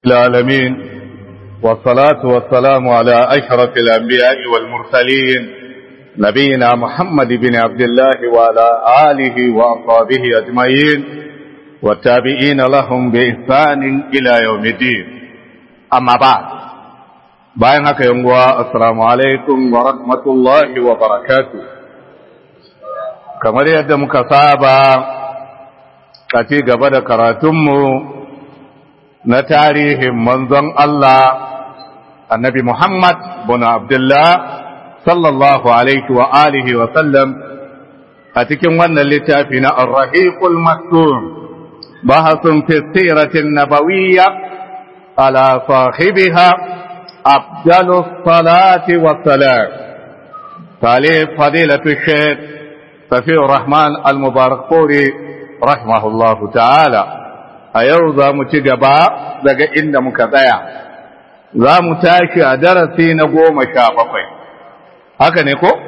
العالمين والصلاة والسلام على أشرف الأنبياء والمرسلين نبينا محمد بن عبد الله وعلى آله وأصحابه أجمعين والتابعين لهم بإحسان إلى يوم الدين أما بعد bayan haka yanguwa assalamu alaikum wa rahmatullahi wa barakatu kamar yadda muka saba a ci gaba da karatunmu na tarihin manzon Allah annabi Muhammad bin Abdullah sallallahu alaihi wa alihi wa sallam a cikin wannan littafi na Ar-Rahiqul Maktum bahasun fi siratin nabawiyya ala sahibiha أفضل الصلاة والسلام تعليق فضيلة الشيخ سفي الرحمن المبارك فوري رحمه الله تعالى أيوضا متجبا daga inda muka tsaya za mu tashi a darasi na goma sha bakwai haka ne ko?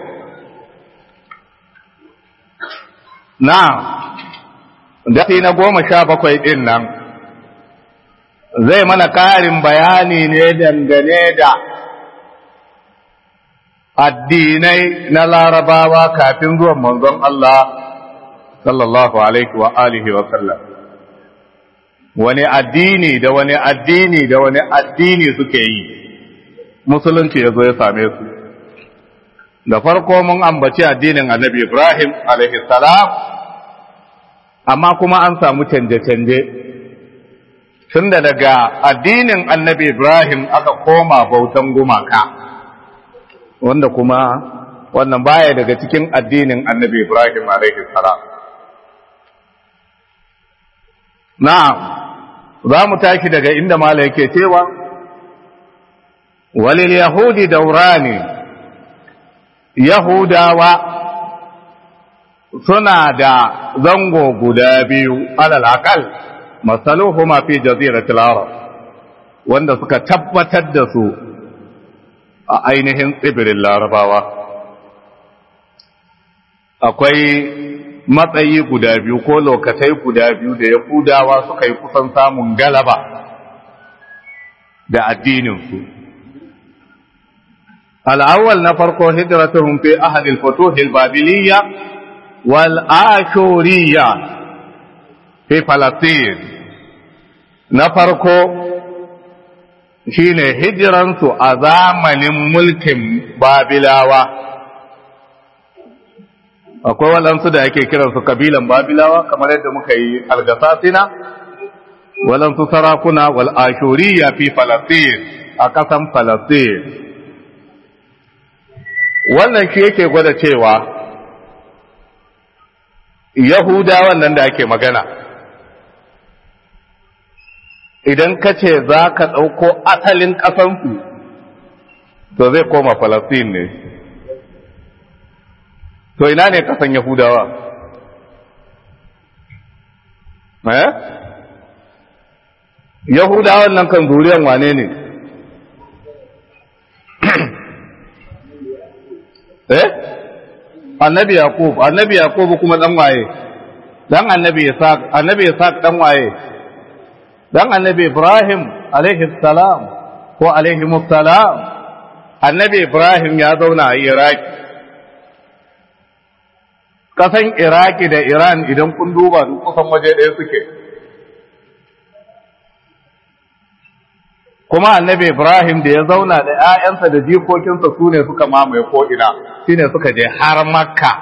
na darasi na goma sha bakwai ɗin nan zai mana ƙarin bayani ne dangane da addinai na larabawa kafin zuwan manzon Allah sallallahu alaihi wa alihi wa sallam wani addini da wani addini da wani addini suke yi musulunci ya zo ya same su da farko mun ambaci addinin annabi Ibrahim alaihi salam amma kuma an samu canje-canje tunda daga addinin annabi Ibrahim aka koma bautan gumaka wanda kuma wannan baya daga cikin addinin annabi Ibrahim alaihi salam na'am za mu tashi daga inda mala yake cewa walil yahudi daurani yahudawa suna da zango guda biyu alal aqal masaluhuma fi jaziratil arab wanda suka tabbatar da su a ainihin tsibirin larabawa akwai matsayi guda biyu ko lokatai guda biyu da yahudawa suka yi kusan samun galaba da addininsu al'awwal na farko hijratuhum fi ahadil futuhil babiliyya wal ashuriyya fi Falastin na farko shine hijiransu a zamanin mulkin Babilawa akwai waɗansu da ake kiransu kabilan Babilawa kamar yadda muka yi algasasina waɗansu sarakuna wal ashuriya fi Falastin a ƙasan Falastin wannan shi yake gwada cewa Yahudawan nan da ake magana idan ka ce za ka ɗauko asalin ƙasansu to zai koma Falastin ne to ina ne ƙasan Yahudawa eh Yahudawan nan kan zuriyan wane ne eh annabi Yaqub annabi Yaqub kuma dan waye dan annabi Isaac annabi Isaac dan waye dan annabi Ibrahim alaihi salam ko alaihi salam annabi Ibrahim ya zauna a Iraki kasan Iraki da Iran idan kun duba duk kusan waje ɗaya suke kuma annabi Ibrahim da ya zauna da ‘ya'yansa da jikokinsa su ne suka mamaye ko'ina shi ne suka je har Makka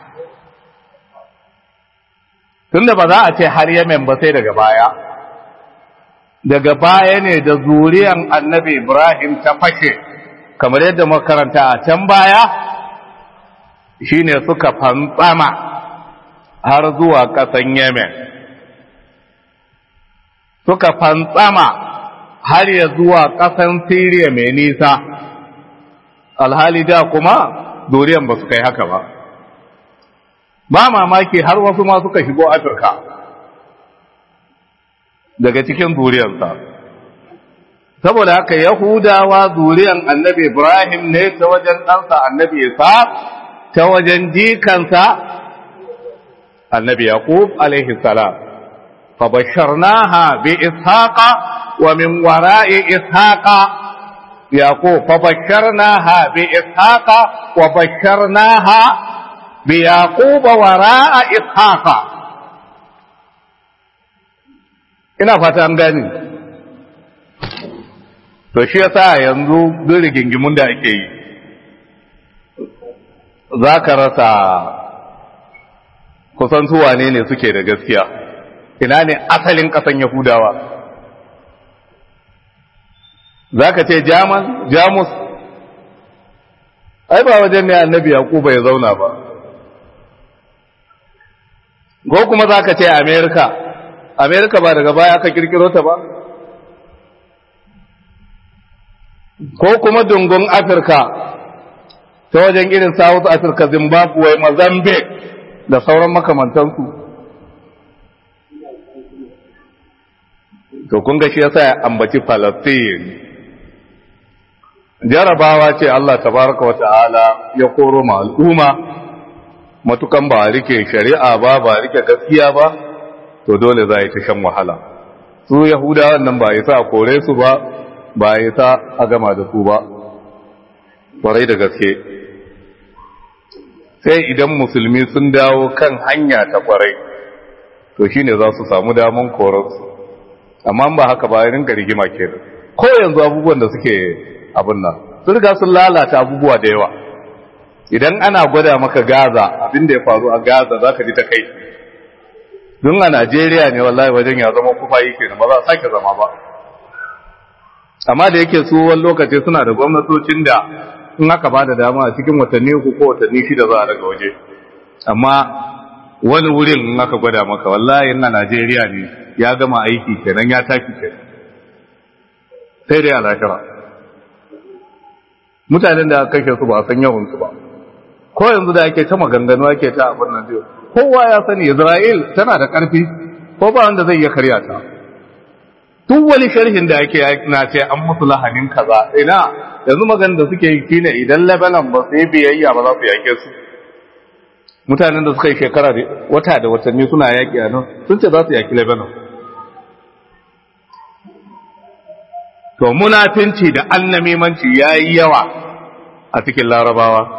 tunda ba za a ce har Yemen ba sai daga baya daga baya ne da zuriyan annabi Ibrahim ta fashe kamar yadda makaranta a can baya shine suka fantsama har zuwa ƙasan Yemen suka fantsama har ya zuwa ƙasan Siriya mai nisa alhali da kuma zuriyan ba su kai haka ba ba mamaki har wasu ma suka shigo Afirka daga cikin zuriyarsa saboda haka yahudawa zuriyan annabi ibrahim ne ta wajen ɗansa annabi isa ta wajen jikansa annabi yaqub alaihi salam fa basharnaha bi ishaqa ومن وراء إسحاق يعقوب فبشرناها بإسحاق وبشرناها بيعقوب وراء إسحاق ina fata an gani to shi yasa yanzu duk rigingimun da ake yi za ka rasa kusan su wane ne suke da gaskiya ina ne asalin ƙasan yahudawa za ka ce jaman jamus ai ba wajen ne annabi yakuba ya zauna ba ko kuma za ka ce amerika amerika ba daga baya aka kirkiro ta ba ko kuma dungun afirka ta wajen irin south africa zimbabwe mozambique da sauran makamantansu to kun ga shi yasa ya ambaci palestine jarabawa ce Allah tabaraka wa ta'ala ya koro ma al'umma matukan ba rike shari'a ba ba rike gaskiya ba to dole za yi ta shan wahala su yahudawan nan ba yi sa kore su ba ba yi sa a gama da su ba kwarai da gaske sai idan musulmi sun dawo kan hanya ta kwarai to shine za su samu daman korarsu amma ba haka ba rinka rigima kenan ko yanzu abubuwan da suke abin nan sun riga sun lalata abubuwa da yawa idan ana gwada maka gaza abin da ya faru a gaza za ka ji ta kai don a najeriya ne wallahi wajen ya zama kufa yi kenan ba za a sake zama ba amma da yake su wani lokaci suna da gwamnatocin da in aka ba da dama a cikin watanni uku ko watanni shida za a daga waje amma wani wurin in aka gwada maka wallahi na najeriya ne ya gama aiki kenan ya tafi kenan sai dai alashara mutanen da aka kashe su ba san yawan su ba ko yanzu da ake ta maganganu ake ta abin nan biyu kowa ya sani Isra'il tana da ƙarfi ko ba wanda zai iya karya ta duk wani sharhin da ake na ce an musu lahanin kaza ina yanzu maganin da suke yi shine idan Lebanon ba su yi biyayya ba za su yake su mutanen da suka yi shekara wata da watanni suna yaƙi a nan sun ce za su yaƙi Lebanon to munafinci da annamimanci ya yi yawa a cikin larabawa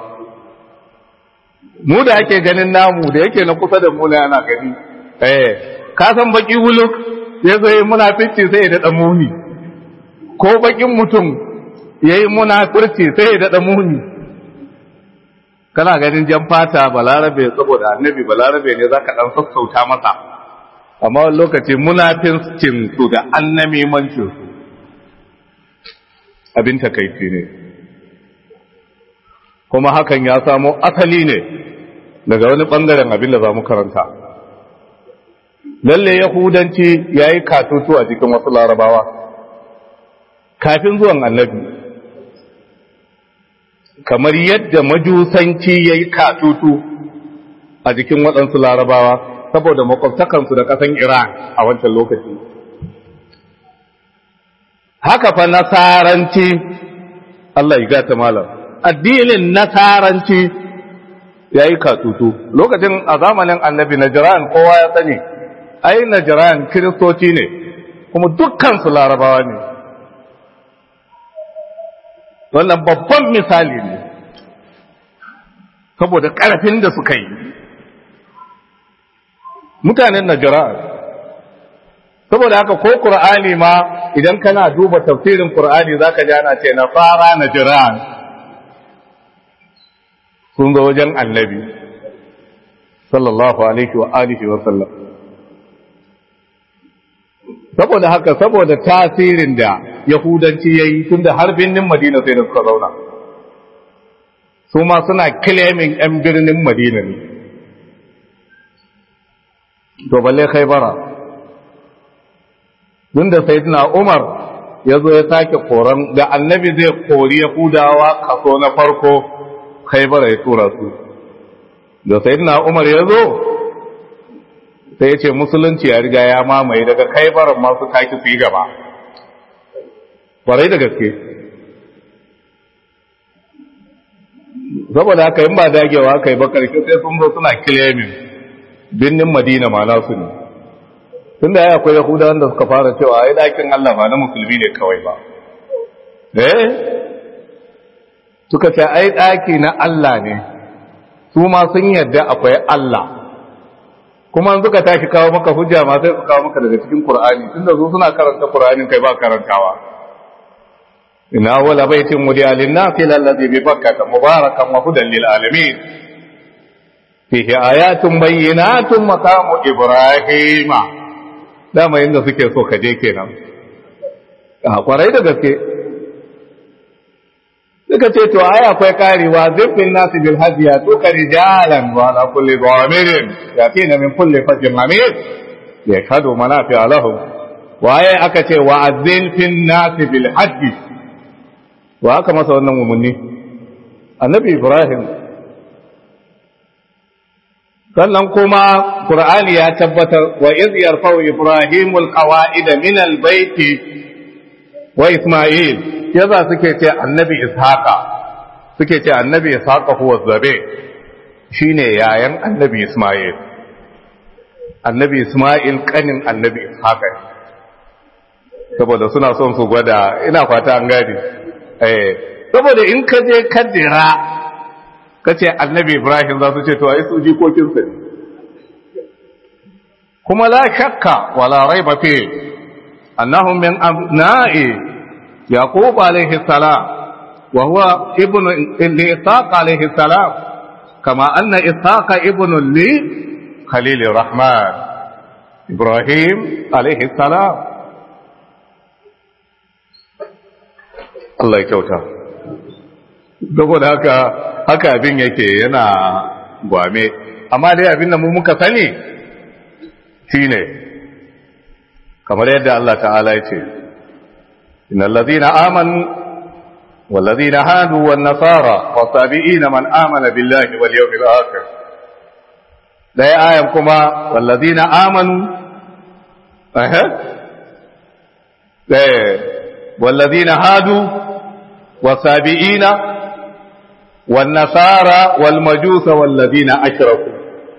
mu da ake ganin namu da yake na kusa da mu na yana gani eh ka san baki wuluk ya zo yi munafinci sai ya daɗa muni ko bakin mutum ya yi munafurci sai ya daɗa muni kana ganin jan fata balarabe saboda annabi balarabe ne za ka ɗan sassauta masa amma wani lokaci munafincin su da annamimancin su abin takaici ne kuma hakan ya samo asali ne daga wani ɓangaren abin da za mu karanta lalle yahudanci ya yi katutu a jikin wasu larabawa kafin zuwan annabi kamar yadda majusanci ya yi katutu a jikin waɗansu larabawa saboda makwabtakansu da ƙasan iran a wancan lokaci haka fa nasaranci Allah ya gata malam addinin nasaranci ya yi katutu lokacin a zamanin annabi najiran kowa ya sani ai najiran kiristoci ne kuma dukkansu larabawa ne wannan babban misali ne saboda ƙarfin da suka yi mutanen najiran saboda haka ko Qur'ani ma idan kana duba tafsirin Qur'ani zaka ji ana ce nasara najran sun zo wajen annabi sallallahu alaihi wa alihi wa sallam saboda haka saboda tasirin da yahudanci yayi tunda har birnin Madina sai da suka zauna su ma suna claiming yan birnin Madina ne to balle khaybara tun da sayyidina Umar ya zo ya sake koran da annabi zai kori Yahudawa kaso na farko Khaibar ya tura su da sayyidina Umar ya zo sai ya ce musulunci ya riga ya mamaye daga Khaibar masu taki su yi gaba kwarai da gaske saboda haka in ba dagewa aka yi ba karshe sai sun zo suna claiming birnin Madina ma nasu ne tunda ya akwai yahuda wanda suka fara cewa ai dakin Allah ba na musulmi ne kawai ba eh suka ce ai daki na Allah ne su ma sun yarda akwai Allah kuma suka tashi kawo maka hujja ma sai su kawo maka daga cikin Qur'ani tunda su suna karanta Qur'anin kai ba karantawa ina wala baitin wudiya lin-nasi alladhi bi bakkata mubarakan wa hudan lil alamin fihi ayatun bayyinatun maqamu ibrahima dama inda suke so ka je kenan a kwarai da gaske suka ce to ai akwai karewa zifin nasu bil hadiya to ka rijalan wa ala kulli dhamirin yatina min kulli fajrin amir yashhadu manafi'a lahum waye aka ce wa azil fin nasi bil hajji wa aka masa wannan umarni annabi ibrahim sannan kuma qur'ani ya tabbatar wa iz yarfa'u ibrahimul qawa'ida min al baiti wa isma'il yaza suke ce annabi ishaqa suke ce annabi ishaqa huwa zabe shine yayan annabi isma'il annabi isma'il kanin annabi ishaqa saboda suna son su gwada ina fata an gadi eh saboda in ka je kaddira kace annabi ibrahim za su ce to ai su jikokin sa ne kuma la shakka wala raiba fi annahum min abna'i يعقوب عليه السلام وهو ابن لإسحاق عليه السلام كما أن إسحاق ابن لخليل الرحمن إبراهيم عليه السلام Allah ya kyauta saboda haka haka abin yake yana gwame amma dai abin da mu muka sani shine kamar yadda Allah ta'ala ya ce إن الذين آمنوا والذين هادوا والنصارى والصابئين من آمن بالله واليوم الآخر لا آية كما والذين آمنوا أه. والذين هادوا والصابئين والنصارى والمجوس والذين أشركوا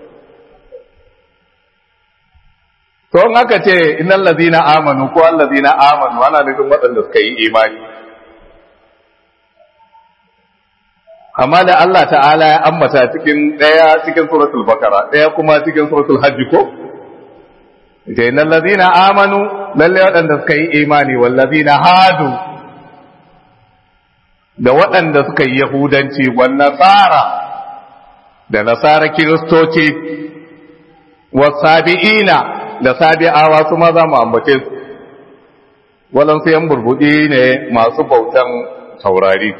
to in aka ce innal ladina amanu ko alladina amanu ana nufin waɗanda suka yi imani amma da Allah ta'ala ya ambata cikin ɗaya cikin suratul bakara ɗaya kuma cikin suratul hajji ko ce innal ladina amanu lalle waɗanda suka yi imani wal ladina hadu da waɗanda suka yi yahudanci wan nasara da nasara kiristoci wasabi'ina da sabi'awa su ma za mu ambace su waɗansu yan burbuɗi ne masu bautan saurari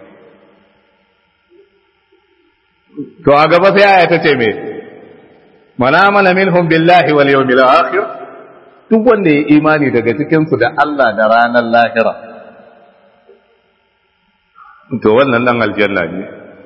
to a gaba sai aya ta ce me mana mana minhum billahi wal yawmil akhir duk wanda ya imani daga cikin su da Allah da ranar lahira to wannan dan aljanna ne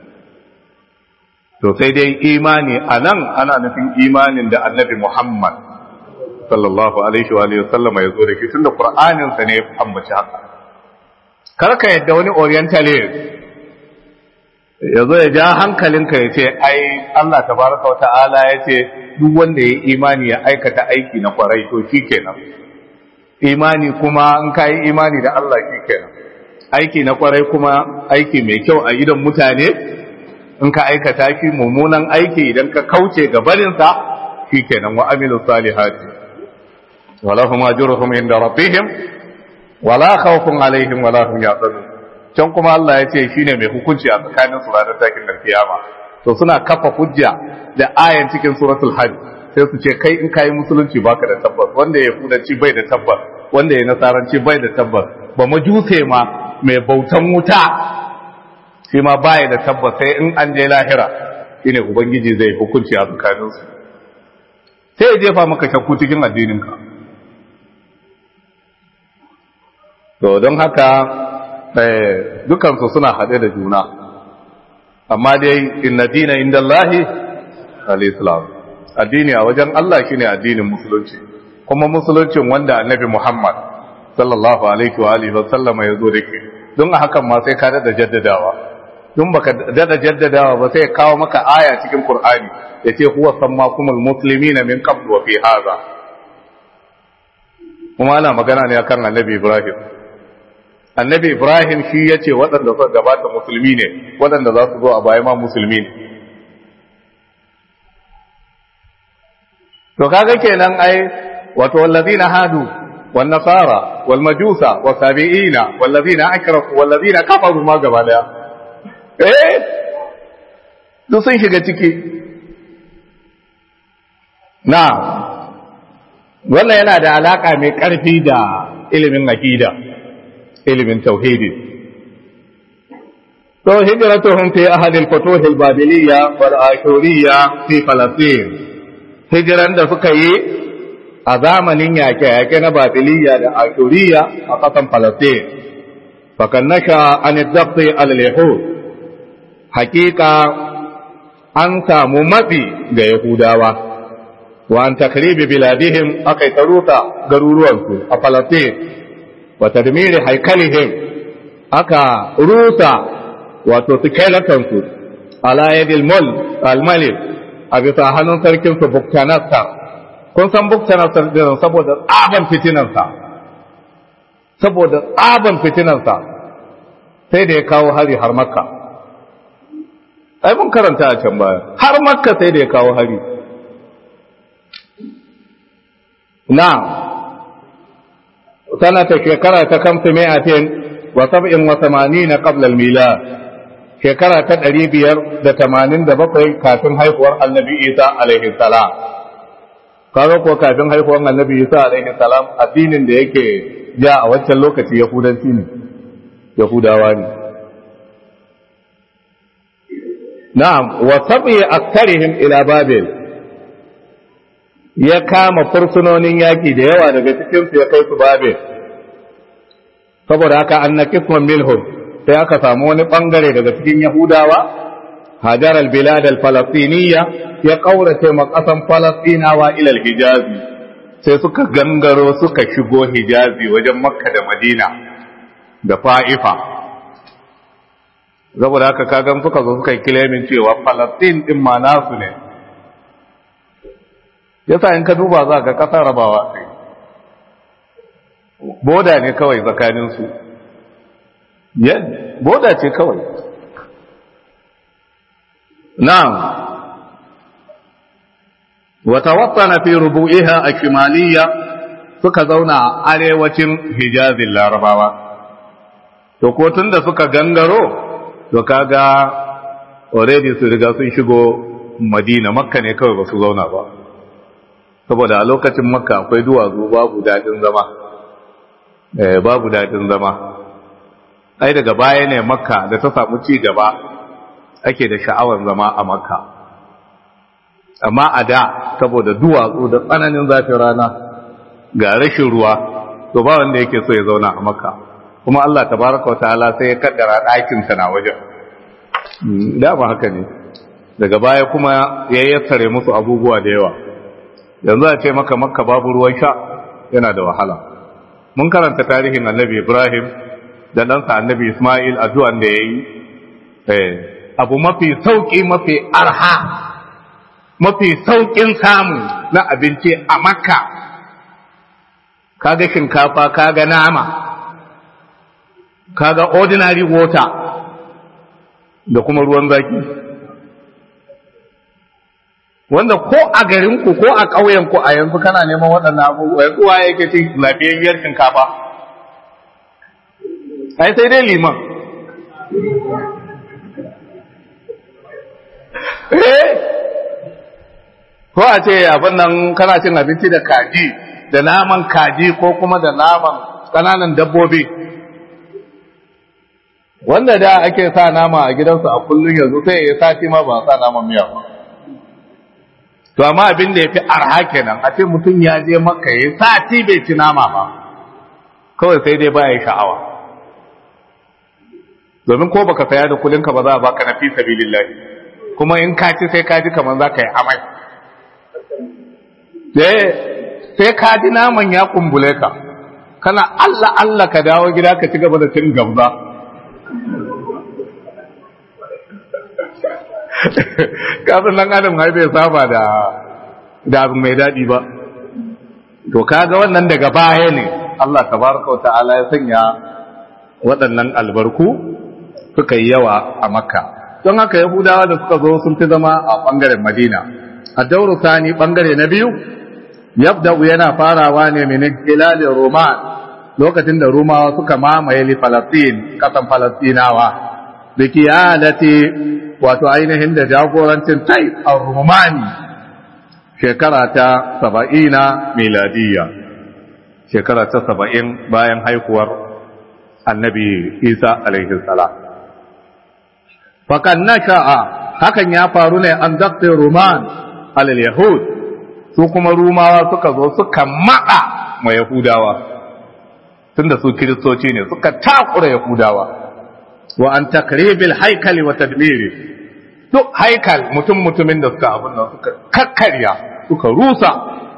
to sai dai imani anan ana nufin imanin da annabi Muhammad sallallahu alaihi wa alihi sallama ya zo da shi tunda qur'anin sa ne ya ambaci haka kar ka yadda wani orientalist ya zo ya ja hankalinka ya ce ai Allah tabaraka wata'ala ya ce duk wanda ya imani ya aikata aiki na kwarai to shikenan imani kuma in ka yi imani da Allah shikenan aiki na kwarai kuma aiki mai kyau a idon mutane in ka aikata shi mummunan aiki idan ka kauce ga barinsa shikenan wa amilu salihati ولهم أجرهم عند ربهم ولا خوف عليهم ولا هم يحزنون can kuma Allah ya ce shine mai hukunci a tsakanin su ranar takin da kiyama to suna kafa hujja da ayan cikin suratul hajj sai su ce kai in kai musulunci baka da tabbas wanda ya fudanci bai da tabbas wanda ya nasaranci bai da tabbas ba majuse ma mai bautan wuta shi ma baya da tabbas sai in an je lahira shine ubangiji zai hukunci a tsakanin su sai ya jefa maka shakku cikin addinin ka to don haka dukansu suna haɗe da juna amma dai inna dina inda Allahi al-islam addini a wajen Allah shine addinin musulunci kuma musuluncin wanda annabi Muhammad sallallahu alaihi wa alihi wa sallama ya zo da ke don a hakan ma sai ka dada jaddadawa don baka dada jaddadawa ba sai kawo maka aya cikin Qur'ani yace huwa sammakumul muslimina min qablu wa fi hadha kuma ana magana ne akan annabi ibrahim annabi ibrahim shi ya ce waɗanda suka gabata musulmi ne waɗanda za su zo a baya ma musulmi ne to kaga kenan ai wato wallazina hadu wan nasara wal majusa was sabiina wallazina akrafu wallazina kafaru ma gaba daya eh duk sun shiga ciki na wannan yana da alaka mai karfi da ilimin aqida ilimin tauhidi to hijratuhum fi ahli al-futuh al-babiliyya wal ashuriyya fi falastin hijiran da suka yi a zamanin yaƙe-yaƙe na babiliyya da ashuriyya a ƙasan falastin fakan nasha an dabti al-yahud hakika an samu matsi ga yahudawa wa an takribi biladihim akai taruta garuruwansu a falastin wa tadmiri haikalihim aka rusa wato skeletonsu ala yadil mul al-malik a bisa hannun sarkin su buktanasta kun san buktanasta din saboda tsaban fitinansa saboda tsaban fitinansa sai da ya kawo hari har makka ai mun karanta a can baya har makka sai da ya kawo hari na sanata shekara ta kamsu mi'atin wa sab'in wa samanina qabla al-milad shekara ta ɗari biyar da tamanin da bakwai kafin haihuwar annabi isa alaihi salam kaga ko kafin haihuwar annabi isa alaihi salam addinin da yake ja a wancan lokaci yahudanci ne yahudawa ne na'am wa sabi aktarihim ila babil ya kama fursunonin yaki da yawa daga cikin su ya kai su babil saboda haka annakisman milhum sai aka samu wani bangare daga cikin Yahudawa hajar al-bilad al-falastiniyya ya kaurace ma kasan falastinawa ila al-hijazi sai suka gangaro suka shigo hijazi wajen makka da madina da fa'ifa saboda haka kagan suka zo suka yi kilemin cewa falastin din ma nasu ne yasa in ka duba za ka kasa rabawa sai boda ne kawai tsakaninsu boda ce kawai na'am wata watsana fi rubu'iha a shimaliya suka zauna a arewacin hijazin larabawa to ko tun da suka gangaro to kaga already su riga sun shigo madina makka ne kawai ba su zauna ba saboda a lokacin makka akwai duwatsu babu daɗin zama babu daɗin zama ai daga baya ne makka da ta samu ci gaba ake da sha'awar zama a makka amma a da saboda duwatsu da tsananin zafin rana ga rashin ruwa to ba wanda yake so ya zauna a makka kuma Allah tabaraka wa ta'ala sai ya kaddara ɗakin sa na wajen dama haka ne daga baya kuma ya yassare musu abubuwa da yawa yanzu a ce maka makka babu ruwan sha yana da wahala mun karanta tarihin annabi ibrahim da ɗansa annabi Ismail addu'an da ya yi, abu mafi sauƙi mafi arha, mafi sauƙin samu na abinci a makka, kaga shinkafa, kaga nama, kaga ordinary water da kuma ruwan zaki. Wanda ko a garinku ko a ƙauyenku a yanzu kana neman waɗannan abubuwa, yanzu wa yake cin lafiyayyar shinkafa. ai sai dai liman eh ko a ce abin nan kana cin abinci da kaji da naman kaji ko kuma da naman kananan dabbobi wanda da ake sa nama a gidansu a kullum yanzu sai ya sati ma ba sa naman miya ba to amma abin da ya fi arha kenan a ce mutum ya je maka ya sati bai ci nama ba kawai sai dai baya sha'awa domin ko baka saya da kulinka ba za a baka na fi sabilillahi kuma in ka ci sai ka ji kamar za ka yi amai sai ka ji naman ya kumbule ka kana Allah Allah ka dawo gida ka ci gaba da cin gabza kasan nan adam har bai saba da da abu mai daɗi ba to kaga wannan daga baya ne Allah tabaraka wa ta'ala ya sanya waɗannan albarku suka yi yawa a makka don haka yahudawa da suka zo sun fi zama a ɓangaren madina a dauru sani ɓangare na biyu yabda'u yana farawa ne min hilalin roman lokacin da rumawa suka mamaye li falastin kasan falastinawa da kiyalati wato ainihin da jagorancin tai a rumani shekara ta saba'ina miladiyya shekara ta saba'in bayan haihuwar annabi isa alaihi salam fakan nasha'a hakan ya faru ne an dakta ruman alal yahud su kuma rumawa suka zo suka maɗa ma yahudawa tunda su kiristoci ne suka takura yahudawa wa an takribil haikali wa tadmiri duk haikal mutum mutumin da suka abin nan suka kakkarya suka rusa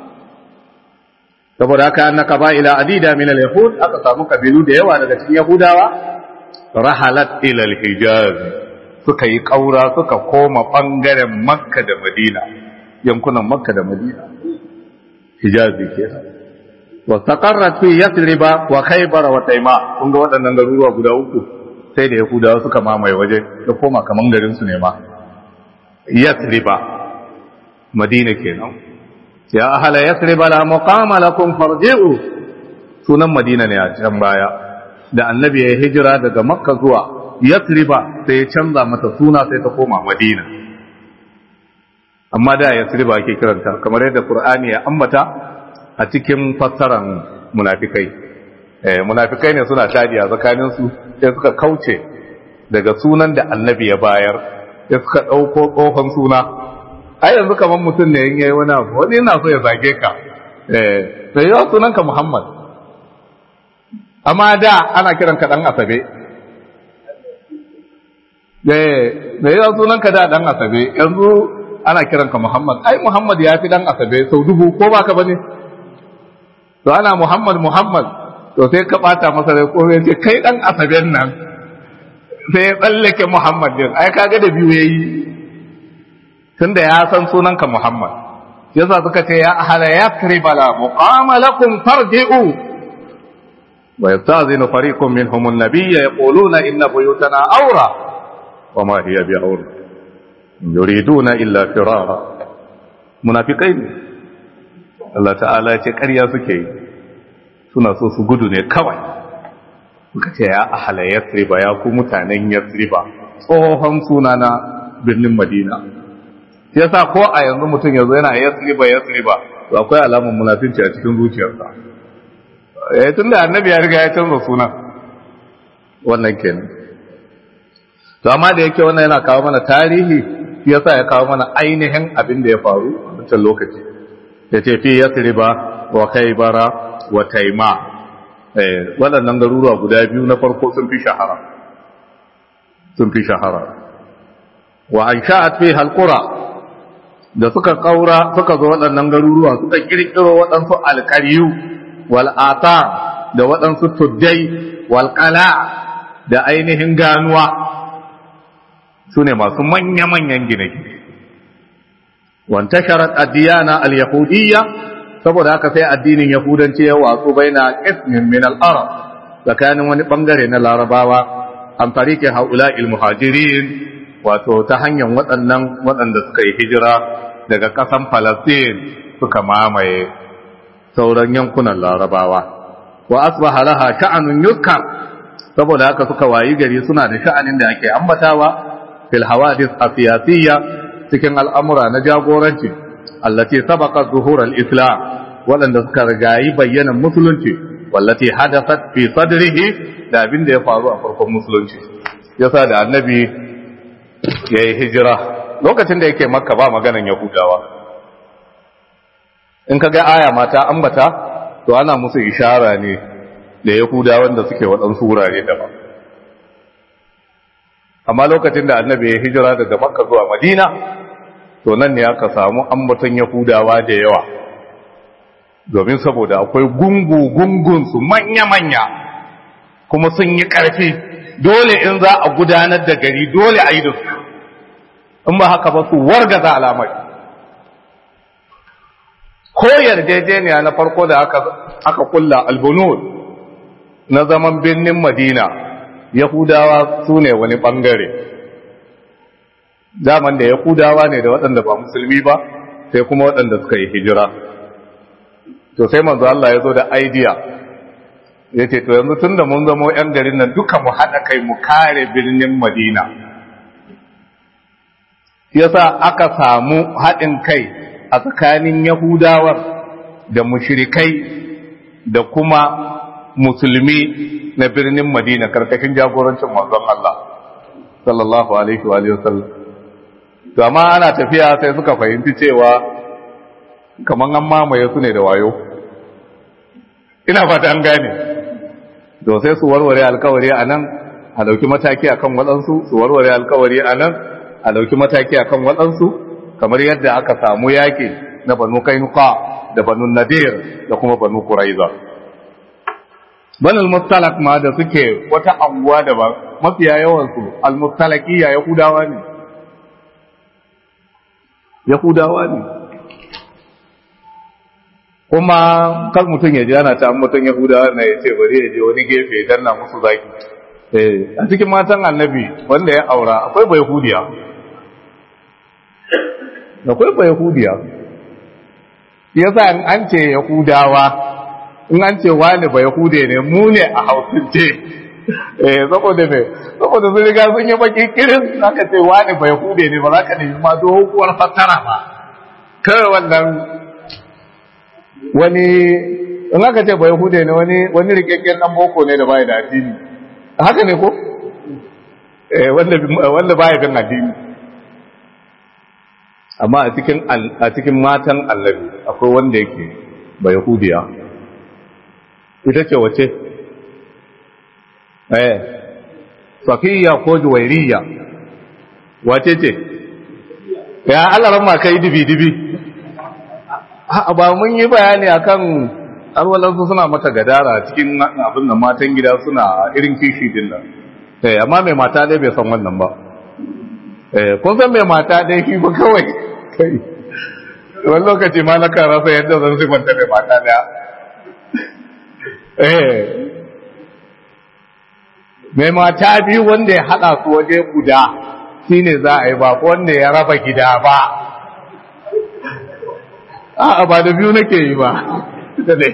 saboda haka annaka ba ila adida min al-yahud aka samu kabilu da yawa daga cikin yahudawa rahalat ila al-hijaz suka yi kaura suka koma bangaren makka da madina yankunan makka da madina hijazi kenan wa taqarrat fi yathriba wa khaybar wa tayma kun ga waɗannan garuruwa guda uku sai da yahudawa suka mamaye waje da koma kaman garin su ne ma yathriba madina kenan ya ahala yathriba la muqama lakum farji'u sunan madina ne a can baya da annabi ya hijira daga makka zuwa yathriba sai ya canza mata suna sai ta koma madina amma da yathriba ake kiranta kamar yadda qur'ani ya ambata a cikin fassaran munafikai eh munafikai ne suna tadiya tsakanin su sai suka kauce daga sunan da annabi ya bayar sai suka dauko tsohon suna ai yanzu kaman mutum ne in yayi wani abu wani yana so ya zage ka eh sai yau sunan ka Muhammad amma da ana kiran ka dan asabe eh sai yau sunan ka da dan asabe yanzu ana kiran ka Muhammad ai Muhammad ya fi dan asabe sau dubu ko baka bane to ana Muhammad Muhammad to sai ka bata masa rai ko sai kai dan asaben nan sai ya tsallake Muhammad din ai kaga da biyu yayi tunda ya san sunanka Muhammad yasa suka ce ya ahla yakriba la muqama lakum farji'u wa yastazinu fariqun minhum an-nabiy yaquluna inna buyutana awra wa ma hiya bi awra yuriduna illa firara munafiqai Allah ta'ala ya ce ƙarya suke yi suna so su gudu ne kawai suka ce ya ahala yasriba ya ku mutanen yasriba tsohon suna na birnin madina ya sa ko a yanzu mutum yanzu yana yasriba yasriba to akwai alamun munafinci a cikin zuciyarsa eh tun da annabi ya riga ya canza suna wannan kenan to amma da yake wannan yana kawo mana tarihi shi yasa ya kawo mana ainihin abin da ya faru a wancan lokaci ya ce fi yasriba wa kaibara wa taima waɗannan garuruwa guda biyu na farko sun fi shahara sun fi shahara wa an sha'at fi halqura da suka kaura suka zo waɗannan garuruwa suka kirkiro waɗansu alƙaryu wal ata da waɗansu tuddai wal qala da ainihin ganuwa su ne masu manya-manyan gine-gine wantasharat addiyana al-yahudiyya saboda haka sai addinin yahudanci ya watsu baina qismin min al-arab tsakanin wani bangare na larabawa an farike haula'il muhajirin wato ta hanyar waɗannan waɗanda suka yi hijira daga ƙasan Falastin suka mamaye sauran yankunan larabawa wa asbaha laha sha'anun yuzkar saboda haka suka wayi gari suna da sha'anin da ake ambatawa fil hawadith asiyasiyya cikin al'amura na jagoranci allati sabaqa zuhur al-islam waɗanda suka rigayi bayyanan musulunci wallati hadathat fi sadrihi da abin da ya faru a farkon musulunci yasa da annabi yayi hijira lokacin da yake makka ba maganan yahudawa in kaga aya mata ambata to ana musu ishara ne da yahudawan da suke waɗansu wurare daban amma lokacin da annabi ya hijira daga makka zuwa madina to nan ne aka samu ambaton yahudawa da yawa domin saboda akwai gungu-gungunsu manya-manya kuma sun yi ƙarfi dole in za a gudanar da gari dole a yi da su in ba haka ba su wargaza alamai ko yarjejeniya na farko da aka aka kulla albunud na zaman birnin madina yahudawa su ne wani bangare zaman da yahudawa ne da waɗanda ba musulmi ba sai kuma waɗanda suka yi hijira to sai manzo Allah ya zo da idea ya ce to yanzu tun da mun zama 'yan garin nan duka mu haɗa kai mu kare birnin madina yasa aka samu haɗin kai a tsakanin yahudawar da mushrikai da kuma musulmi na birnin madina karkashin jagorancin manzon Allah sallallahu alaihi wa sallam to amma ana tafiya sai suka fahimci cewa kaman an mamaye su ne da wayo ina fata an gane to sai su warware alkawari a nan a dauki mataki akan waɗansu su warware alkawari a nan a dauki mataki akan waɗansu kamar yadda aka samu yaƙi na banu kainuka da banu nadir da kuma banu kuraiza banul mustalak ma da suke wata anguwa da ba mafiya yawansu al-mustalakiya yahudawa ne yahudawa ne kuma kan mutum ya ji ana ta mutum yahudawa na ya ce bari ya je wani gefe ya danna musu zaki a cikin matan annabi wanda ya aura akwai bai yahudiya akwai bai yahudiya yasa in an ce yahudawa in an ce wani bai yahude ne mu ne a hausance eh saboda me saboda sun riga sun yi baki kirin zaka ce wani bai yahude ne ba za ka nemi ma doguwar fassara ba kawai wannan wani in aka ce bai yahude ne wani wani rikakken dan boko ne da bai da addini haka ne ko eh wanda wanda bai bin addini amma a cikin a cikin matan annabi akwai wanda yake bai yahudiya ita ce wace eh safiya ko juwairiya wace ce ya Allah ran ma kai dibi dibi a ba mun yi bayani akan alwalansu suna mata gadara cikin abin da matan gida suna irin kishi din nan eh amma mai mata dai bai san wannan ba eh kun san mai mata dai shi ba kawai kai wani lokaci ma na kan rasa yadda zan sifanta mai mata daya eh mai mata biyu wanda ya haɗa su waje guda shine za a yi ba wanda ya raba gida ba a'a ba da biyu nake yi ba da dai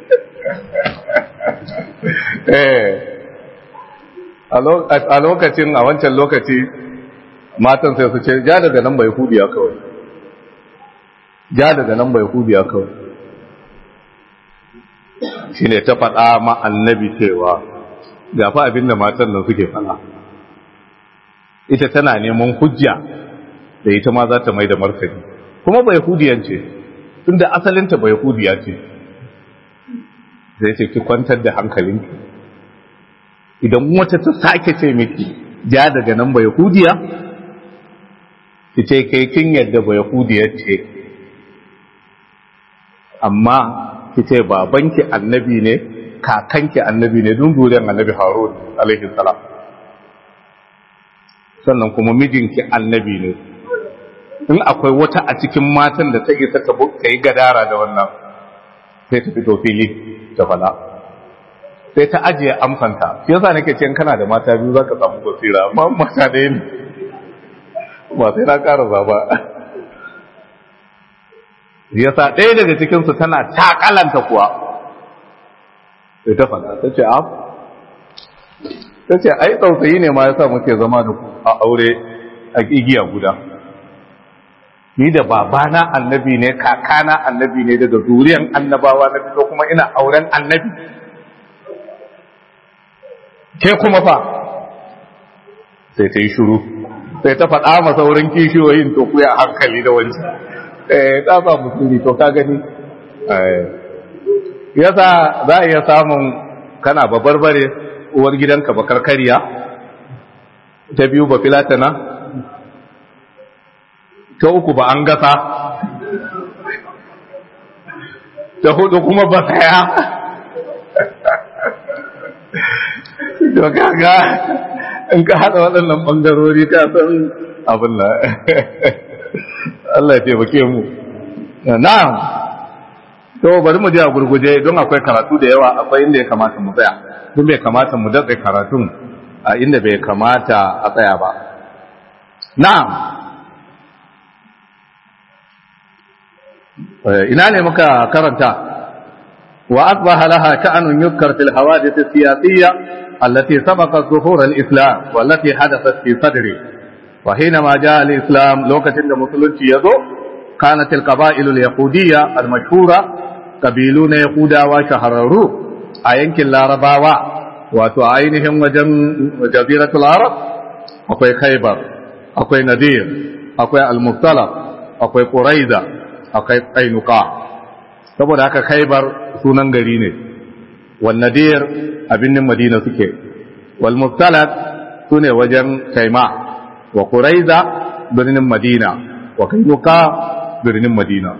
a lokacin a wancan lokaci matan sai su ce ja daga nan bai hudiya kawai ja daga nan bai hudiya kawai shi ne ta faɗa ma annabi cewa gafa abinda matan nan suke faɗa ita tana neman hujja da ita ma za ta mai da martani kuma bai hudiyan ce tunda asalinta bai hudiya ce zai ce ki kwantar da hankalinki idan wata ta sake ce miki ja daga nan bai hudiya ki ce kai kin yadda bai hudiya ce amma ki ce babanki annabi ne kakanki annabi ne dun duriyar annabi harun alaihi salam sannan kuma mijinki annabi ne in akwai wata a cikin matan da ta isa ta yi gadara da wannan sai ta fito fili ta fada sai ta ajiye amsanta shi yasa nake ce kana da mata biyu zaka samu basira amma mata ɗaya ne ba sai na ƙara ba yasa ɗaya daga cikin su tana takalanta kuwa sai ta fada ta ce af ta ce ai tsautsayi ne ma yasa muke zama da ku a aure a igiya guda ni da babana annabi ne kakana annabi ne daga zuriyan annabawa na fito kuma ina auren annabi ke kuma fa sai ta yi shuru sai ta faɗa masa wurin kishiyoyin to kuya hankali da wani eh ta ba musulmi to ka gani yasa za a iya samun kana babarbare uwar gidanka bakar kariya ta biyu ba filatana ta uku ba an gasa ta hudu kuma ba saya to kaga in ka hada waɗannan ɓangarori ka san abin da Allah ya taimake mu na'am to bari mu je a gurguje don akwai karatu da yawa akwai inda ya kamata mu tsaya don bai kamata mu datse karatun a inda bai kamata a tsaya ba na'am ina ne muka karanta wa asbaha laha sha'anun yuzkar fil hawadith as-siyasiyya allati sabaqat zuhur al-islam wallati hadathat fi sadri wa hinama jaa al-islam lokacin da musulunci yazo kanat al-qaba'il al-yahudiyya al-mashhura qabiluna yahudawa shahararru a yankin larabawa wato ainihin wajen jaziratul arab akwai khaybar akwai nadir akwai al-mustalaf akwai quraiza akwai kainuka saboda haka khaybar sunan gari ne wal nadir abinnin madina suke wal mustalaf sune wajen kaima wa quraiza birnin madina wa kainuka birnin madina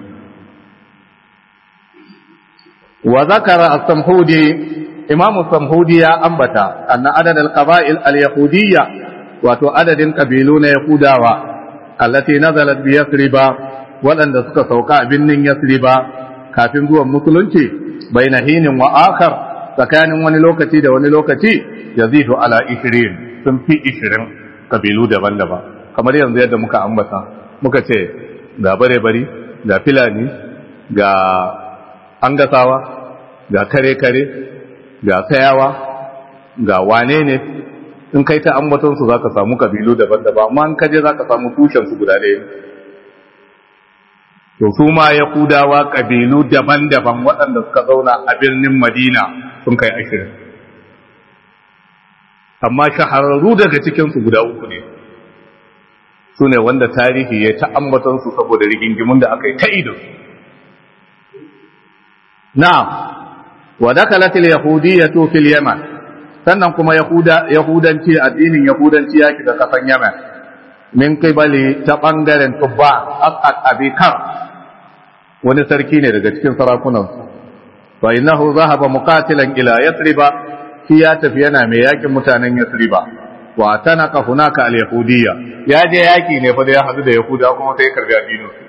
wa zakara as-samhudi imam as-samhudi ya ambata anna adad al-qaba'il al-yahudiyya wato adadin kabilu na yahudawa allati nazalat bi yasriba waɗanda suka sauka a birnin yasriba kafin zuwan musulunci bai na hinin wa akar tsakanin wani lokaci da wani lokaci ya zido ala ishirin sun fi ishirin kabilu daban-daban kamar yanzu yadda muka ambata muka ce ga bare-bari ga filani ga angasawa ga kare-kare ga sayawa ga wane ne in kai ta ambatonsu za ka samu kabilu daban-daban amma in kaje za ka samu tushensu guda ɗaya to su ma yahudawa kabilu daban-daban waɗanda suka zauna a birnin madina sun kai ashirin amma shahararru daga cikinsu guda uku ne su ne wanda tarihi ya ta ambatansu saboda rigingimun da aka yi ta ido na wa dakalatil yahudiyyatu fil yaman sannan kuma yahudanci addinin yahudanci ya shiga kasan yaman min qibali ta bangaren tubba asad abikar wani sarki ne daga cikin sarakunan fa innahu zahaba muqatilan ila yathriba shi ya tafi yana mai yakin mutanen yathriba wa tanaka hunaka al yahudiyya ya je yaki ne fa da ya hadu da yahuda kuma sai ya karbi addinin su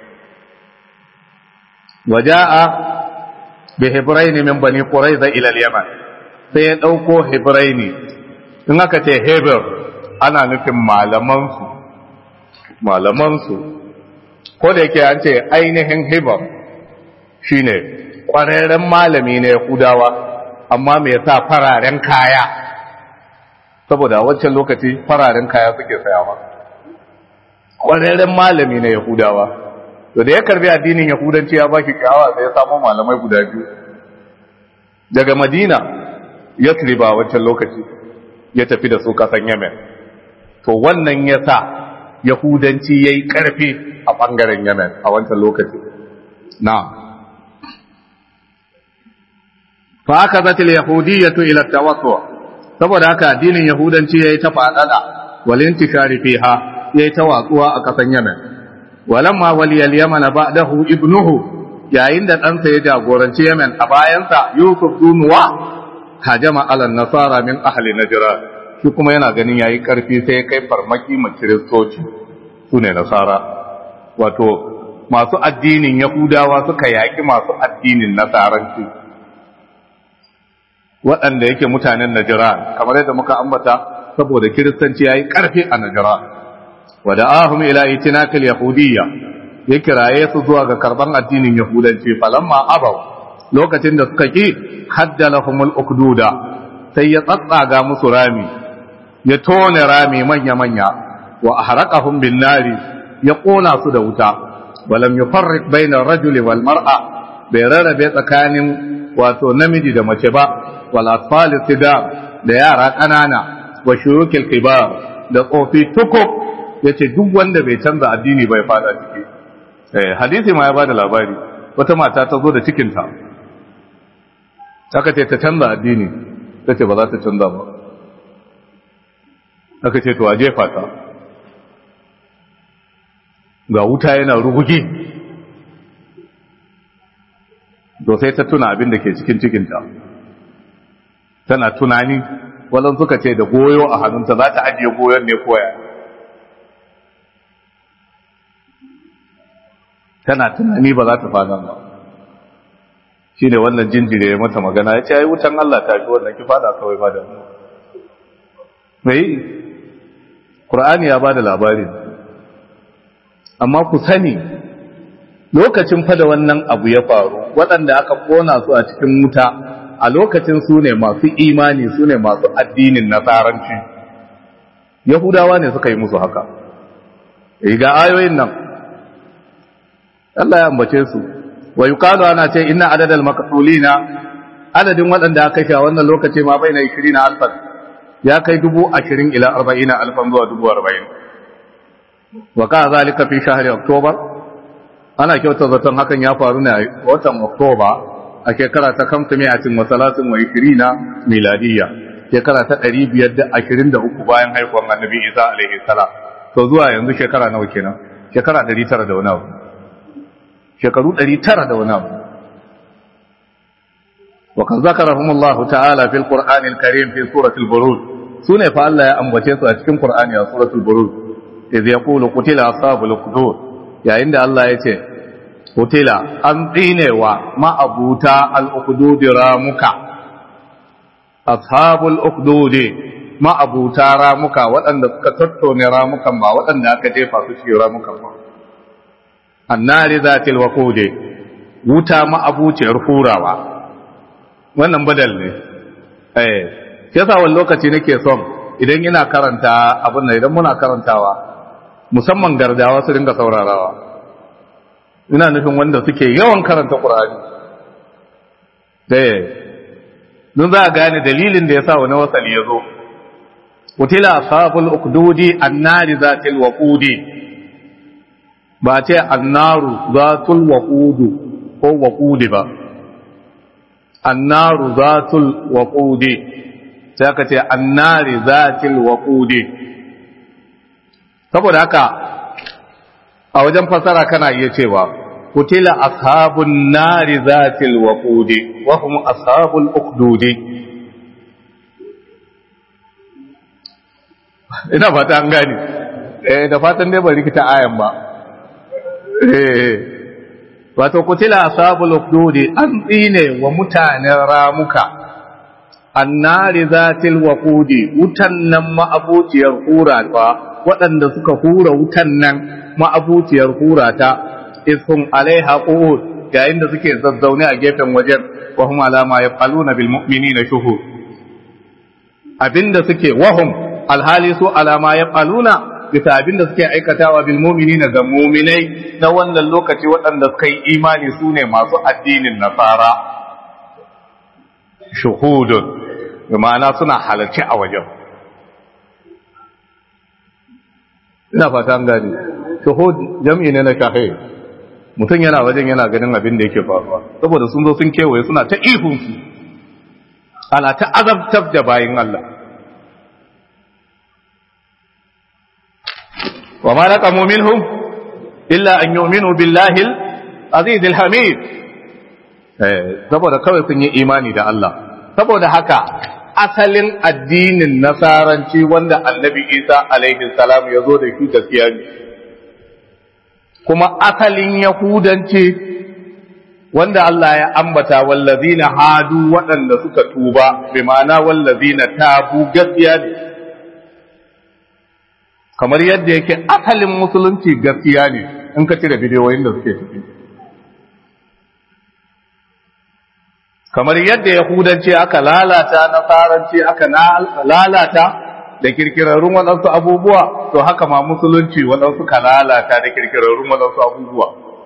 waja'a bi hibrayn min bani quraiza ila al yaman sai ya dauko hibraini in aka ce hebrew ana nufin malaman su malaman su ko da yake an ce ainihin hebrew shine ƙwararren malami na Yahudawa amma mai sa fararen kaya saboda a wancan lokaci fararen kaya suke sayawa ƙwararren malami na Yahudawa to da ya karbi addinin Yahudanci ya baki kyawa sai ya samu malamai guda biyu daga Madina ya triba a wancan lokaci ya tafi da su kasan Yemen to wannan ya sa Yahudanci ya yi ƙarfi a ɓangaren Yemen a wancan lokaci na'am فأخذت اليهودية إلى التوسع saboda haka addinin yahudanci yayi ta fadada wal intikari fiha yayi ta watsuwa a kasan Yemen walamma waliyal yaman ba'dahu ibnuhu yayin da ɗansa ya jagoranci Yemen a bayansa Yusuf Dunuwa hajama ala nasara min ahli najran shi kuma yana ganin yayi karfi sai ya kai farmaki ma kiristoci sune nasara wato masu addinin yahudawa suka yaki masu addinin nasaranci waɗanda yake mutanen Najira kamar yadda muka ambata saboda kiristanci yayi ƙarfi a Najira wa da'ahum ila itinakil yahudiyya ya kiraye su zuwa ga karban addinin yahudanci falamma abaw lokacin da suka ki haddalahumul ukduda sai ya tsatsaga musu rami ya tone rami manya manya wa ahraqahum bin nari ya kona su da wuta walam yufarriq bayna ar-rajuli wal mar'a bai rarrabe tsakanin wato namiji da mace ba wal atfal istida da yara kanana wa shurukil kibar da tsofi tukuk yace duk wanda bai canza addini bai fada ciki eh hadisi ma ya bada labari wata mata ta zo da cikin ta aka ce ta canza addini tace ba za ta canza ba aka ce to a jefa ta ga wuta yana rugugi to sai ta tuna abin da ke cikin cikinta tana tunani wannan suka ce da goyo a hannunta za ta ajiye goyon ne koya tana tunani ba za ta fada ba shi ne wannan jinjire ya mata magana ya ce ai wutan Allah ta fi wannan ki fada kawai ba da mai Qur'ani ya ba da labarin amma ku sani lokacin fada wannan abu ya faru waɗanda aka kona su a cikin wuta a lokacin su ne masu imani su ne masu addinin nasaranci yahudawa ne suka yi musu haka ga ayoyin nan Allah ya ambace su wa yuqalu ana ce inna adadal maqtulina adadin waɗanda aka kashe a wannan lokaci ma bai na 20 alfan ya kai dubu ashirin ila arba'ina alfan zuwa dubu arba'in wa ka zalika fi shahri oktoba ana kyauta zaton hakan ya faru ne a watan oktoba a shekara ta kamta miyatin wa salatin wa ishirina miladiyya shekara ta ɗari biyar da ashirin da uku bayan haihuwar annabi isa alaihi salam to zuwa yanzu shekara nawa kenan shekara ɗari tara da wani abu shekaru ɗari tara da wani abu وقد ذكرهم الله تعالى في القرآن الكريم في سورة البروج سنة فالله يأنبتين سورة القرآن يا سورة البروج إذ يقول قتل أصحاب الأخدود يا عند الله يتي قتل أنطين وما أبوتا الأخدود رامك أصحاب الأخدود ما أبوتا رامك وأن كترتون رامك ما وأن أكتفى سشي رامك النار ذات الوقود wuta ma'abuciyar hurawa wannan badal ne eh yasa wani lokaci nake son idan ina karanta abin nan idan muna karantawa musamman gardawa su dinga saurarawa ina nufin wanda suke yawan karanta qur'ani eh don za a gane dalilin da yasa wani wasali ya zo qutila ashabul uqdudi annari zatil waqudi ba ce annaru zatul waqudu ko waqudi ba annaru zatul waqudi sai aka ce annari zatil waqudi saboda haka a wajen fasara kana iya cewa kutila ashabun nari zatil waqudi wa hum ashabul uqdudi ina fata an gani eh da fatan dai bari kita ayan ba eh wato kutila ashabul ukdudi an tsine wa mutanen ramuka annari zatil waqudi wutan nan ma'abuciyar hura ta waɗanda suka hura wutan nan ma'abuciyar hura ta ishum alaiha qu'ud yayin da suke zazzaune a gefen wajen wa hum alama yafaluna bil mu'minina shuhud abinda suke wahum alhali su alama yafaluna bisa abin da suke aikatawa bil mu'minina ga mu'minai na wannan lokaci waɗanda suka yi imani su ne masu addinin nasara shuhudun bi ma'ana suna halarci a wajen ina fata an gani shuhud jam'i ne na shahid mutum yana wajen yana ganin abin da yake faruwa saboda sun zo sun kewaye suna ta ihunsu ana ta azabtar da bayin Allah وما نقموا منهم إلا أن يؤمنوا بالله العزيز الحميد saboda kawai sun yi imani da Allah saboda haka asalin addinin nasaranci wanda annabi isa alaihi salam ya zo da shi gaskiya ne kuma asalin yahudanci wanda Allah ya ambata wallazina hadu waɗanda suka tuba bi ma'ana wallazina tabu gaskiya ne kamar yadda yake asalin musulunci gaskiya ne in ka cire bidiyoyin da suke ciki kamar yadda yahudanci aka lalata nasaranci aka lalata da kirkirarrun waɗansu abubuwa to haka ma musulunci waɗansu ka lalata da kirkirarrun waɗansu abubuwa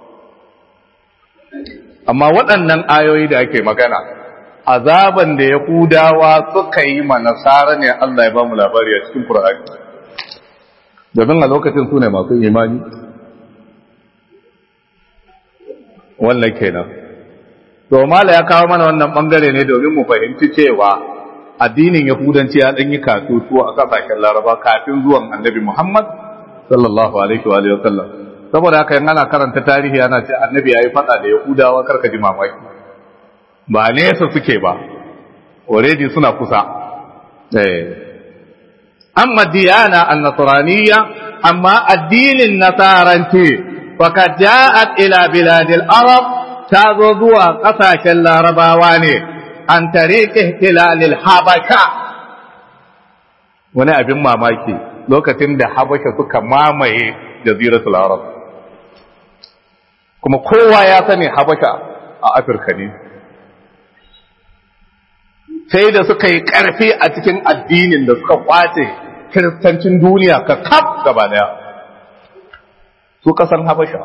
amma waɗannan ayoyi da ake magana azaban da yahudawa suka yi ma nasara ne Allah ya ba mu labari a cikin Qur'ani domin a lokacin su ne masu imani wannan kenan to mala ya kawo mana wannan bangare ne domin mu fahimci cewa addinin yahudanci ya danyi kasutu a kasashen laraba kafin zuwan annabi muhammad sallallahu alaihi wa sallam saboda haka yana karanta tarihi ana ce annabi ya yi fada da yahudawa karka ji mamaki ba nesa suke ba already suna kusa eh أما الديانة النصرانية أما الدين النصارنتي فقد جاءت إلى بلاد العرب ta zo zuwa ƙasashen larabawa ne an tariƙe hilalil habasha wani abin mamaki lokacin da habasha suka mamaye jaziratul arab kuma kowa ya sani habasha a afirka ne sai da suka yi ƙarfi a cikin addinin da suka kwace kiristancin duniya ka kaf gaba daya su kasan habasha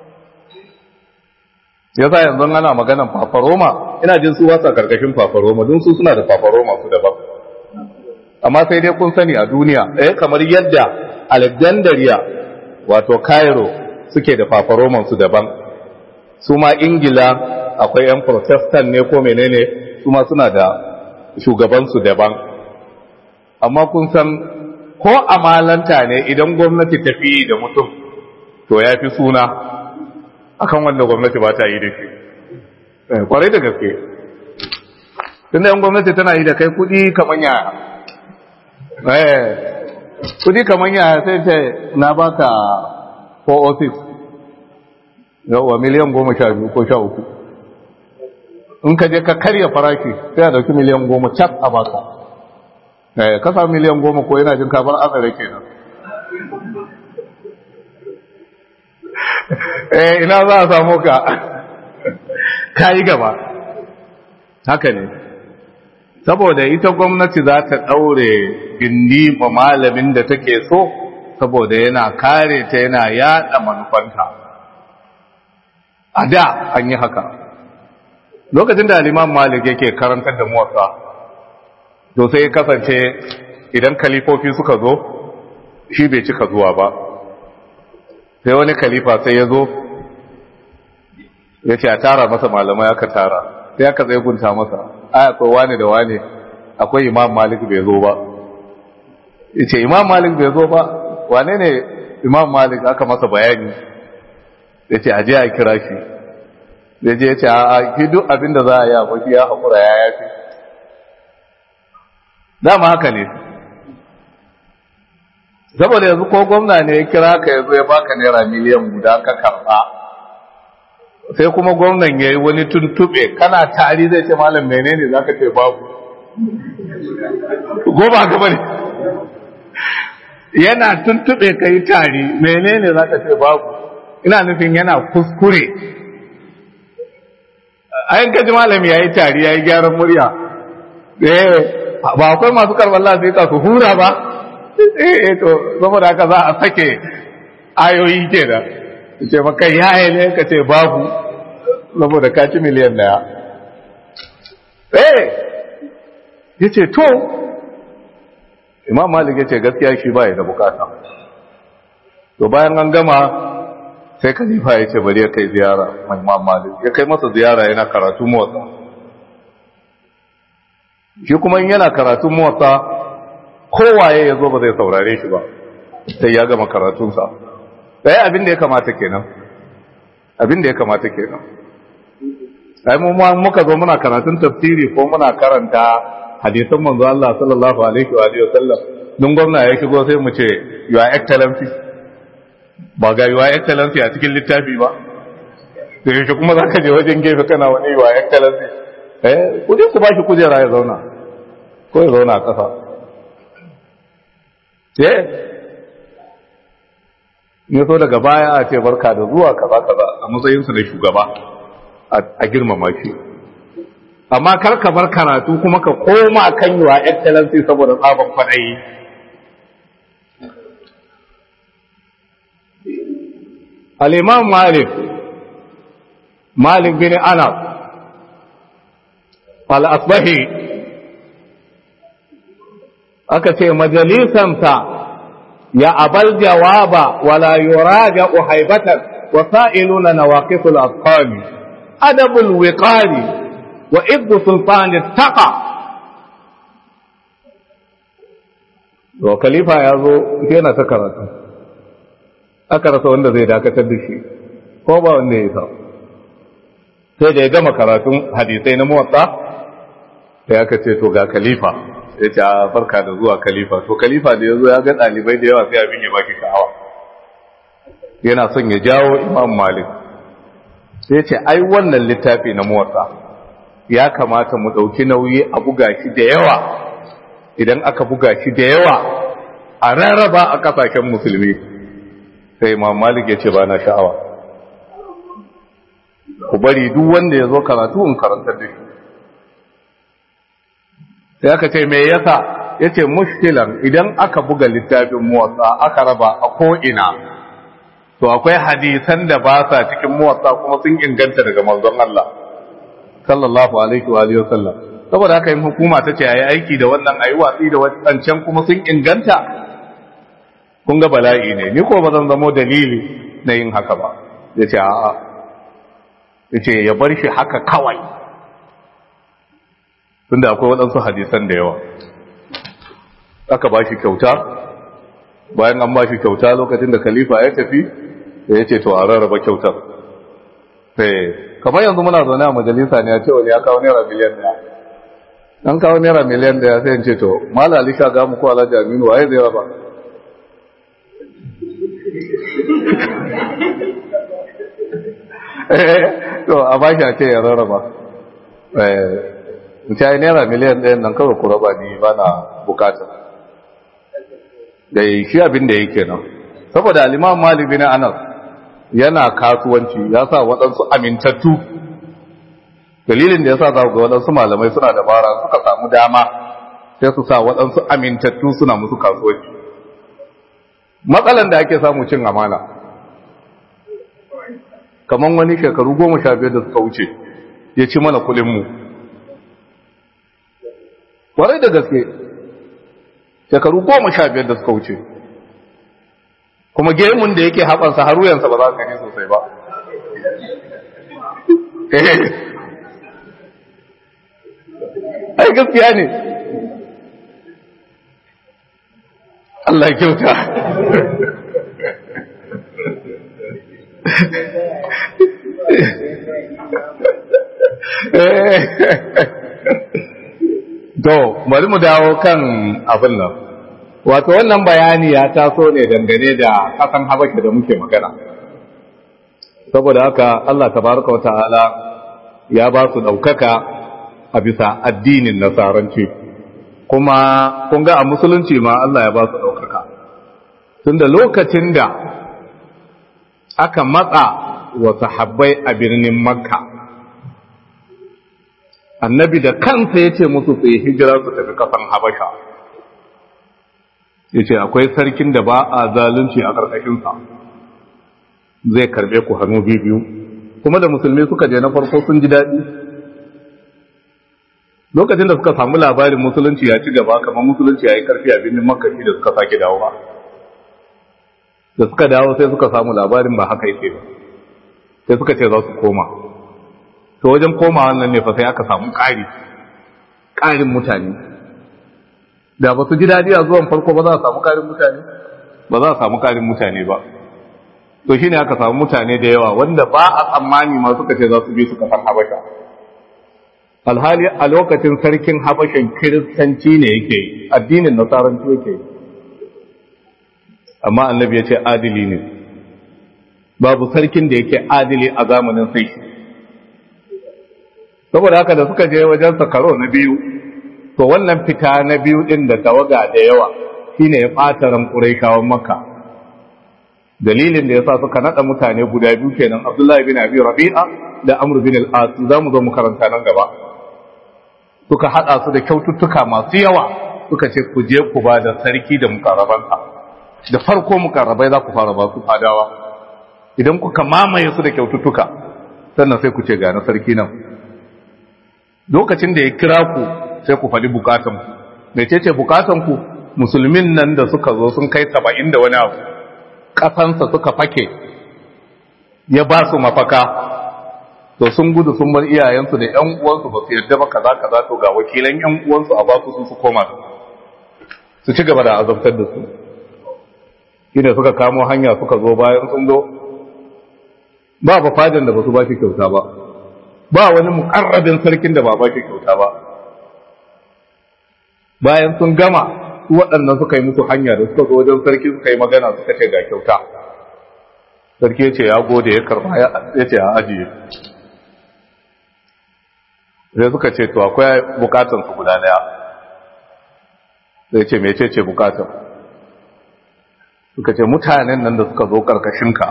ya sa yanzu ana maganan fafaroma ina jin su wasa karkashin fafaroma don su suna da fafaroma su daban amma sai dai kun sani a duniya eh kamar yadda alexandria wato cairo suke da fafaroman su daban su ma ingila akwai yan protestant ne ko menene su ma suna da shugabansu daban amma kun san ko amalanta ne idan gwamnati ta fi da mutum to ya fi suna akan wanda gwamnati ba ta yi da shi kwarai da gaske tunda yan gwamnati tana yi da kai kudi kamar yaya eh kudi kamar yaya sai ce na baka 406 yawa miliyan goma sha biyu ko sha uku in ka je ka karya farashi sai a dauki miliyan goma cak a baka eh kasa miliyan goma ko yana jin kabar azare kenan eh ina za a samu ka kayi gaba haka ne saboda ita gwamnati za ta daure gindi ma malamin da take so saboda yana kare ta yana yada manufanta a da an yi haka lokacin da liman malik yake karantar da muwatsa to sai kasance idan kalifofi suka zo shi bai cika zuwa ba sai wani kalifa sai ya zo ya ce a tara masa malamai aka tara sai aka zai gunta masa ai akwai wani da wani akwai imam malik bai zo ba ya ce imam malik bai zo ba wane ne imam malik aka masa bayani ya ce aje a kira shi ya je ya ce a ki duk abin da za a yi a mafi ya haƙura ya yafi dama haka ne saboda yanzu ko gwamna ne ya kira ka yanzu ya baka naira miliyan guda ka karɓa sai kuma gwamnan ya yi wani tuntuɓe kana tari zai ce malam menene za ka ce babu goma gaba ne yana tuntuɓe ka yi tari menene za ka ce babu ina nufin yana kuskure ayin kaji malami ya yi tari ya yi gyaran murya ba akwai masu karɓar lafiya su hura ba eh to saboda haka za a sake ayoyi ke da ce maka yaya ne ka ce babu saboda ka ci miliyan daya eh ya ce to imam malik ya ce gaskiya shi ba ya da bukata to bayan an gama sai khalifa ya ce bari ya kai ziyara mai imam malik ya kai masa ziyara yana karatu motsa shi kuma in yana karatu motsa kowaye ya zo ba zai saurare shi ba sai ya gama karatunsa ɗaya abin da ya kamata kenan abin da ya kamata kenan ai mu muka zo muna karatun tafsiri ko muna karanta hadisan manzo Allah sallallahu alaihi wa alihi wasallam dun gwamna ya shigo sai mu ce your excellency ba ga your excellency a cikin littafi ba da yake kuma zaka je wajen gefe kana wani your excellency eh kuje ku bashi kujera ya zauna ko ya zauna a ƙasa eh ne so daga baya a ce barka da zuwa kaza kaza a matsayinsa da shugaba a girmama shi amma kar ka bar karatu kuma ka koma kan yiwa excellency saboda tsaban kwadayi al-imam malik malik bin anas al-asbahi aka ce majalisansa ya abal jawaba wala yuraja haibatan وسائلون نواقص الأطقال أدب الوقار وإذ سلطان التقى wa khalifa ya zo yana ta karatu aka rasa wanda zai dakatar da shi ko ba wanda ya sa sai da ya gama karatun hadisai na motsa sai aka ce to ga khalifa ya ce a barka da zuwa khalifa to khalifa da ya zo ya ga ɗalibai da yawa sai abin ya baki sha'awa yana son ya jawo imam malik sai ce ai wannan littafi na muwatsa ya kamata mu ɗauki nauyi a buga shi da yawa idan aka buga shi da yawa a rarraba a ƙasashen musulmi sai imam malik ya ce ba na sha'awa ku bari duk wanda ya zo karatu in karantar da shi sai aka ce me yasa ya ce mushkilan idan aka buga littafin muwatsa aka raba a ko'ina to akwai hadisan da ba sa cikin muwatsa kuma sun inganta daga manzon Allah sallallahu alaihi wa alihi wasallam saboda haka yin hukuma ta ce ayi aiki da wannan ayi watsi da wancan kuma sun inganta kun ga bala'i ne ni ko ba zan zamo dalili na yin haka ba ya ce a'a ya ce ya bar shi haka kawai tunda akwai waɗansu hadisan da yawa aka ba shi kyauta bayan an ba shi kyauta lokacin da khalifa ya tafi da ya ce to a rarraba kyautar sai kamar yanzu muna zaune a majalisa ne a ce wani ya kawo naira miliyan daya an kawo naira miliyan daya sai in ce to mala alisha ga mu ko alhaji aminu waye zai raba to a ba shi a ce ya rarraba in ce naira miliyan ɗayan nan kawai ku raba ni ba na bukata da shi abin da yake nan saboda aliman malik bin anas yana kasuwanci ya sa waɗansu amintattu dalilin da ya sa za ga waɗansu malamai suna dabara suka samu dama sai su sa waɗansu amintattu suna musu kasuwanci matsalan da ake samu cin amana kamar wani shekaru goma sha biyar da suka wuce ya ci mana kulinmu warai da gaske shekaru goma sha biyar da suka wuce kuma gemun da yake haɓansa har wuyansa ba za ka gani sosai ba ai gaskiya ne Allah kyauta to bari mu dawo kan abin nan wato wannan bayani ya taso ne dangane da kasan habasha da muke magana saboda haka Allah tabaraka wa ta'ala ya ba su ɗaukaka a bisa addinin nasaranci kuma kun ga a musulunci ma Allah ya ba su ɗaukaka tunda lokacin da aka matsa wa sahabbai a birnin makka annabi da kansa ya ce musu su yi hijira su tafi kasan habasha ya ce akwai sarkin da ba a zalunci a ƙarƙashinsa zai karɓe ku hannu biyu kuma da musulmi suka je na farko sun ji daɗi lokacin da suka samu labarin musulunci ya ci gaba kamar musulunci ya yi karfi a birnin makashi da suka sake dawowa da suka dawo sai suka samu labarin ba haka yake ba sai suka ce za su koma to wajen koma wannan ne fa sai aka samu ƙari ƙarin mutane da ba su ji daɗi a zuwan farko ba za a samu ƙarin mutane ba za a samu ƙarin mutane ba to shine aka samu mutane da yawa wanda ba a tsammani ma suka ce za su bi su kafar habasha alhali a lokacin sarkin habashan kiristanci ne yake addinin nasaranci yake amma annabi ya ce adili ne babu sarkin da yake adili a zamanin sai saboda haka da suka je wajen karo na biyu to wannan fita na biyu din da tawaga da yawa shine ya ɓata ran ƙuraishawan makka dalilin da yasa suka nada mutane guda biyu kenan abdullahi bin abi rabi'a da amr bin al-as za mu zo mu karanta nan gaba suka hada su da kyaututtuka masu yawa suka ce ku je ku ba da sarki da mukarrabansa da farko mukarrabai za ku fara ba su fadawa idan kuka mamaye su da kyaututtuka sannan sai ku ce ga na sarki nan lokacin da ya kira ku sai ku faɗi bukatan ku mai ce ce bukatan ku musulmin nan da suka zo sun kai saba'in da wani abu ƙasansa suka fake ya ba su mafaka to sun gudu sun bar iyayensu da ƴan uwansu ba su yarda ba kaza kaza to ga wakilan ƴan uwansu a ba su su koma su ci gaba da azabtar da su shine suka kamo hanya suka zo bayan sun zo ba ba fadan da ba su ba shi kyauta ba ba wani mukarrabin sarkin da ba ba shi kyauta ba bayan sun gama su waɗannan suka yi musu hanya da suka zo wajen sarki suka yi magana suka ce ga kyauta sarki ya ce ya gode ya karba ya ce ya ajiye sai suka ce to akwai bukatan su guda daya sai ce mece ce bukatan suka ce mutanen nan da suka zo karkashinka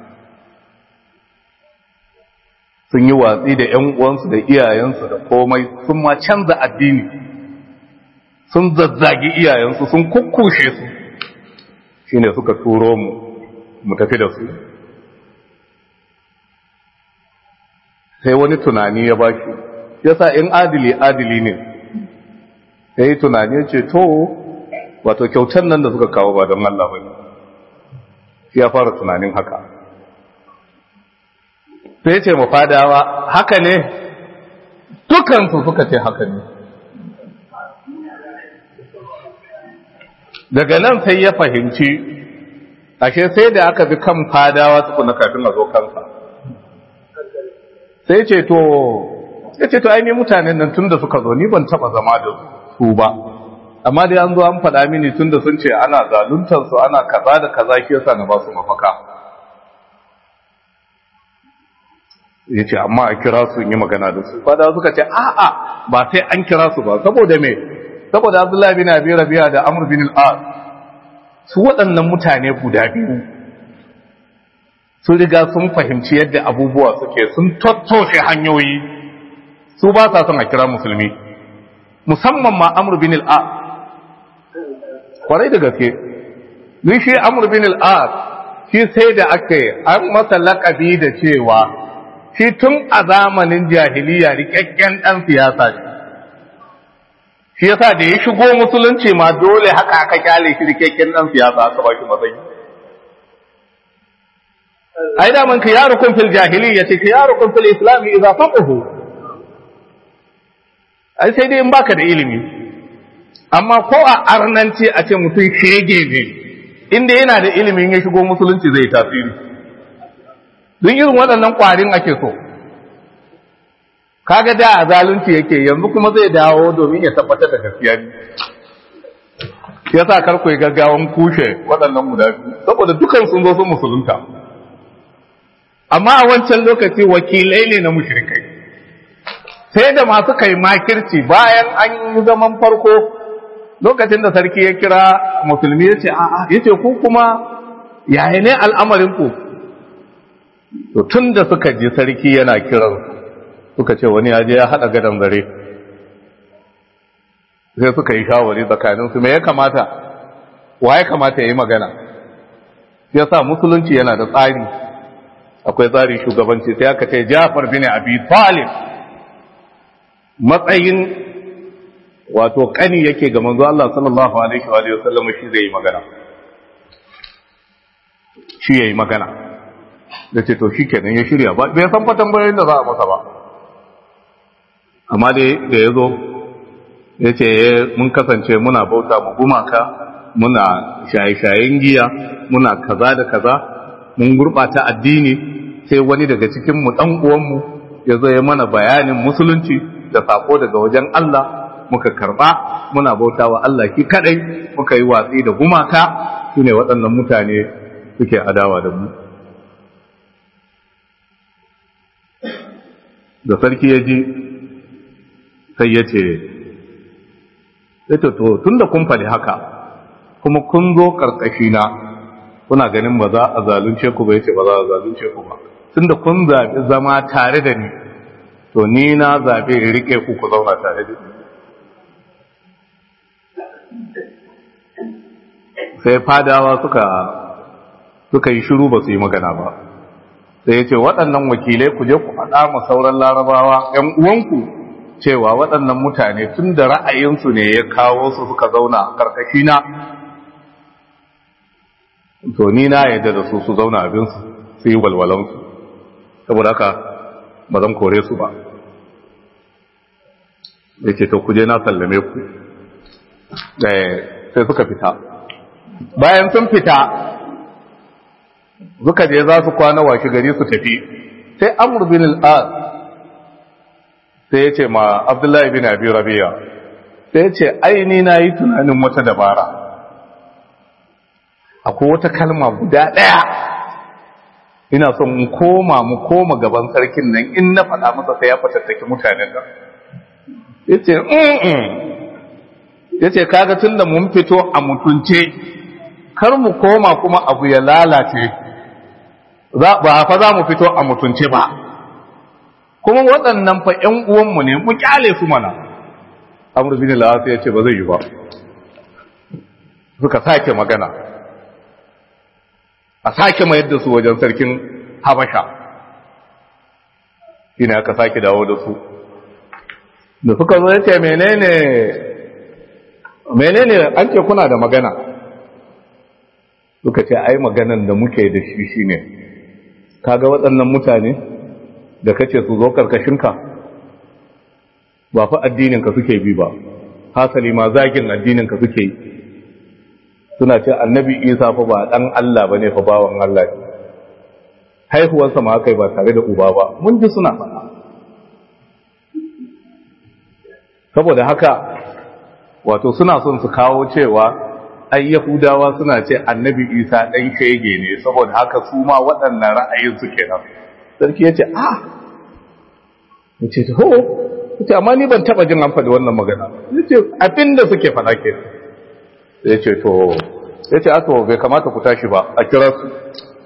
sun yi watsi da ‘yan uwansu da iyayensu da komai sun ma canza addini sun zazzagi iyayensu sun kukkushe su shi ne suka turo mu mu tafi da su sai wani tunani ya baki yasa in adili adili ne ya yi tunani ya ce to wato kyautar nan da suka kawo ba don Allah ba ne ya fara tunanin haka sai ce mafadawa haka ne dukansu suka ce haka ne daga nan sai ya fahimci ashe sai da aka bi kan fadawa tukuna kafin a zo kansa sai ce to ya ce to ainihin mutanen nan tun da suka zo ni ban taba zama da su ba amma dai an zo an faɗa mini tun da sun ce ana zaluntarsu ana kaza da kaza shi yasa na ba su mafaka ya ce amma a kira su yi magana da su fada suka ce a'a ba sai an kira su ba saboda me saboda abdullahi bin abi rabi'a da amr bin al-as su waɗannan mutane guda biyu sun riga sun fahimci yadda abubuwa suke sun tattoshe hanyoyi su ba sa son a kira musulmi musamman ma amr bin al-as kwarai da gaske ni shi amr bin al-as shi sai da aka yi an masa laƙabi da cewa shi tun a zamanin jahiliya rikakken ɗan siyasa ne shi yasa da ya shigo musulunci ma dole haka aka kyale shi rikakken ɗan siyasa aka ba shi matsayi ai da man khiyarukum fil jahiliya ce khiyarukum fil islam idza faqahu ai sai dai in baka da ilimi amma ko a arnanci a ce mutum shege ne inda yana da ilimin ya shigo musulunci zai tasiri don irin waɗannan ƙwarin ake so kaga da a zalunci yake yanzu kuma zai dawo domin ya tabbatar da gaskiya ne ya sa karku yi gaggawan kushe waɗannan guda biyu saboda dukan sun zo sun musulunta amma a wancan lokaci wakilai ne na mushrikai sai da masu kai makirci bayan an yi zaman farko lokacin da sarki ya kira musulmi ya ce a'a ya ce ku kuma yaya ne al'amarin ku to tun da suka ji sarki yana kiran suka ce wani yaje ya haɗa gadon zare sai suka yi shawari tsakaninsu me ya kamata wa ya kamata ya yi magana ya sa musulunci yana da tsari akwai tsari shugabanci sai aka ce jafar bin abi talib matsayin wato kani yake ga manzo Allah sallallahu alaihi wa alihi wasallam shi zai yi magana shi yayi magana da ce to shikenan ya shirya ba bai san fatan bayan da za a masa ba amma dai da ya zo ya ce mun kasance muna bauta mu gumaka muna shaye-shayen giya muna kaza da kaza mun gurɓata addini sai wani daga cikin mu dan uwanmu ya zo ya mana bayanin musulunci da sako daga wajen Allah muka karba muna bauta wa Allah ki kadai muka yi watsi da gumaka shine waɗannan mutane suke adawa da mu da sarki ya ji sai ya ce to tun da kun faɗi haka kuma kun zo na kuna ganin ba za a zalunce ku ba yace ba za a zalunce ku ba tun da kun zaɓi zama tare da ni to ni na zaɓe in riƙe ku ku zauna tare da ni sai fadawa suka suka yi shiru ba su yi magana ba sai ya ce waɗannan wakilai ku je ku faɗa ma sauran larabawa ‘yan uwanku cewa waɗannan mutane tun da ra'ayinsu ne ya kawo su suka zauna karkashi na to ni na yadda da su su zauna abinsu su yi walwalansu saboda haka ba zan kore su ba ya ce to kuje na sallame ku sai suka fita bayan sun fita suka je za su kwana washe gari su tafi sai amur bin al'ad sai ya ce ma abdullahi bin abi rabiya sai ya ce aini na yi tunanin wata dabara akwai wata kalma guda ɗaya ina son mu koma mu koma gaban sarkin nan in na faɗa masa sai ya fatattaki mutanen nan ya ce ya ce kaga tun da mun fito a mutunce kar mu koma kuma abu ya lalace ba fa za mu fito a mutunce ba kuma waɗannan fa ‘yan uwanmu ne mu kyale su mana amur bin la'asu ya ce ba zai yi ba suka sake magana a sake mayar da su wajen sarkin habasha ina aka sake dawo da su da suka zo ya ce menene menene an ce kuna da magana suka ce ai maganan da muke da shi shine kaga waɗannan mutane da kace su zo karkashinka ba fa addininka suke bi ba hasali ma zagin addininka suke yi suna ce annabi isa fa ba dan Allah bane fa bawan Allah ne haihuwarsa ma kai ba tare da uba ba mun ji suna faɗa saboda haka wato suna son su kawo cewa ai yahudawa suna ce annabi isa dan shege ne saboda haka su ma waɗannan ra'ayin su kenan sarki ya ce ah ya ce ho ya ce amma ni ban taɓa jin an faɗi wannan magana ya ce abinda suke faɗa ke ya ce to ya ce ato bai kamata ku tashi ba a kira su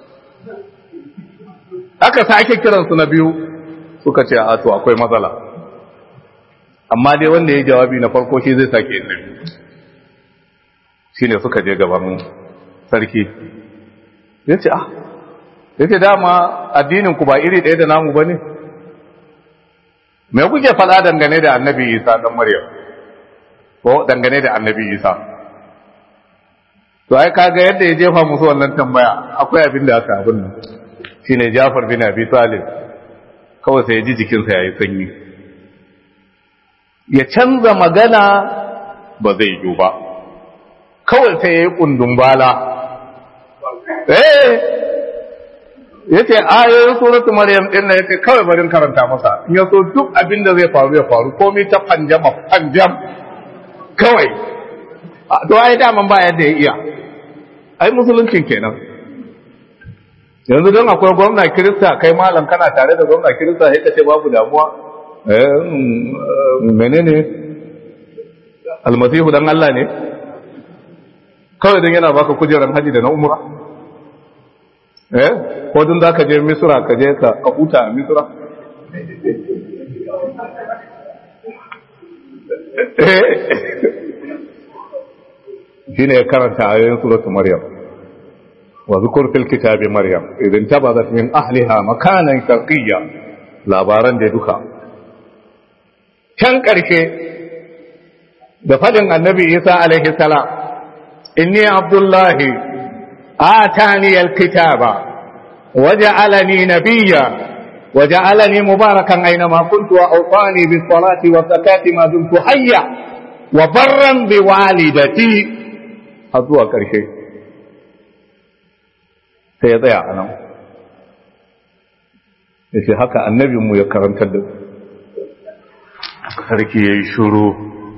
aka sake kiransu na biyu suka ce ato akwai matsala amma dai wanda ya jawabi na farko shi zai sake yin shi ne suka je gaban sarki ya ce ah ya ce dama addininku ba iri ɗaya da namu ba ne me kuke faɗa dangane da annabi isa ɗan maryam ko dangane da annabi isa to ai kaga yadda ya jefa musu wannan tambaya akwai abin da aka abin nan shine jafar bin abi talib kawai sai ya ji jikinsa yayi sanyi ya canza magana ba zai yi ba kawai sai ya yi kundun bala eh yace ayoyin suratul maryam din nan yace kawai barin karanta masa in ya so duk abin da zai faru ya faru komai ta panjama panjam kawai to ai daman ba yadda ya iya ai musuluncin kenan yanzu don akwai gwamna kirista kai malam kana tare da gwamna kirista sai ka ce babu damuwa eh menene almasihu dan Allah ne kawai don yana baka kujerar haji da na umra eh ko dun za ka je misra ka je ka huta a misra shine ya karanta ayoyin suratul maryam wa zukur fil kitabi maryam idan tabadat min ahliha makanan sharqiyya labaran da duka can karshe da fadin annabi isa alaihi salam inni abdullahi atani alkitaba waja'alani nabiyya وجعلني مباركا أينما كنت وأوصاني بالصلاة والزكاة ما دمت حيا وبرا بوالدتي har zuwa ƙarshe sai ya tsaya a nan ya ce haka annabinmu ya karantar da sarki ya yi shuru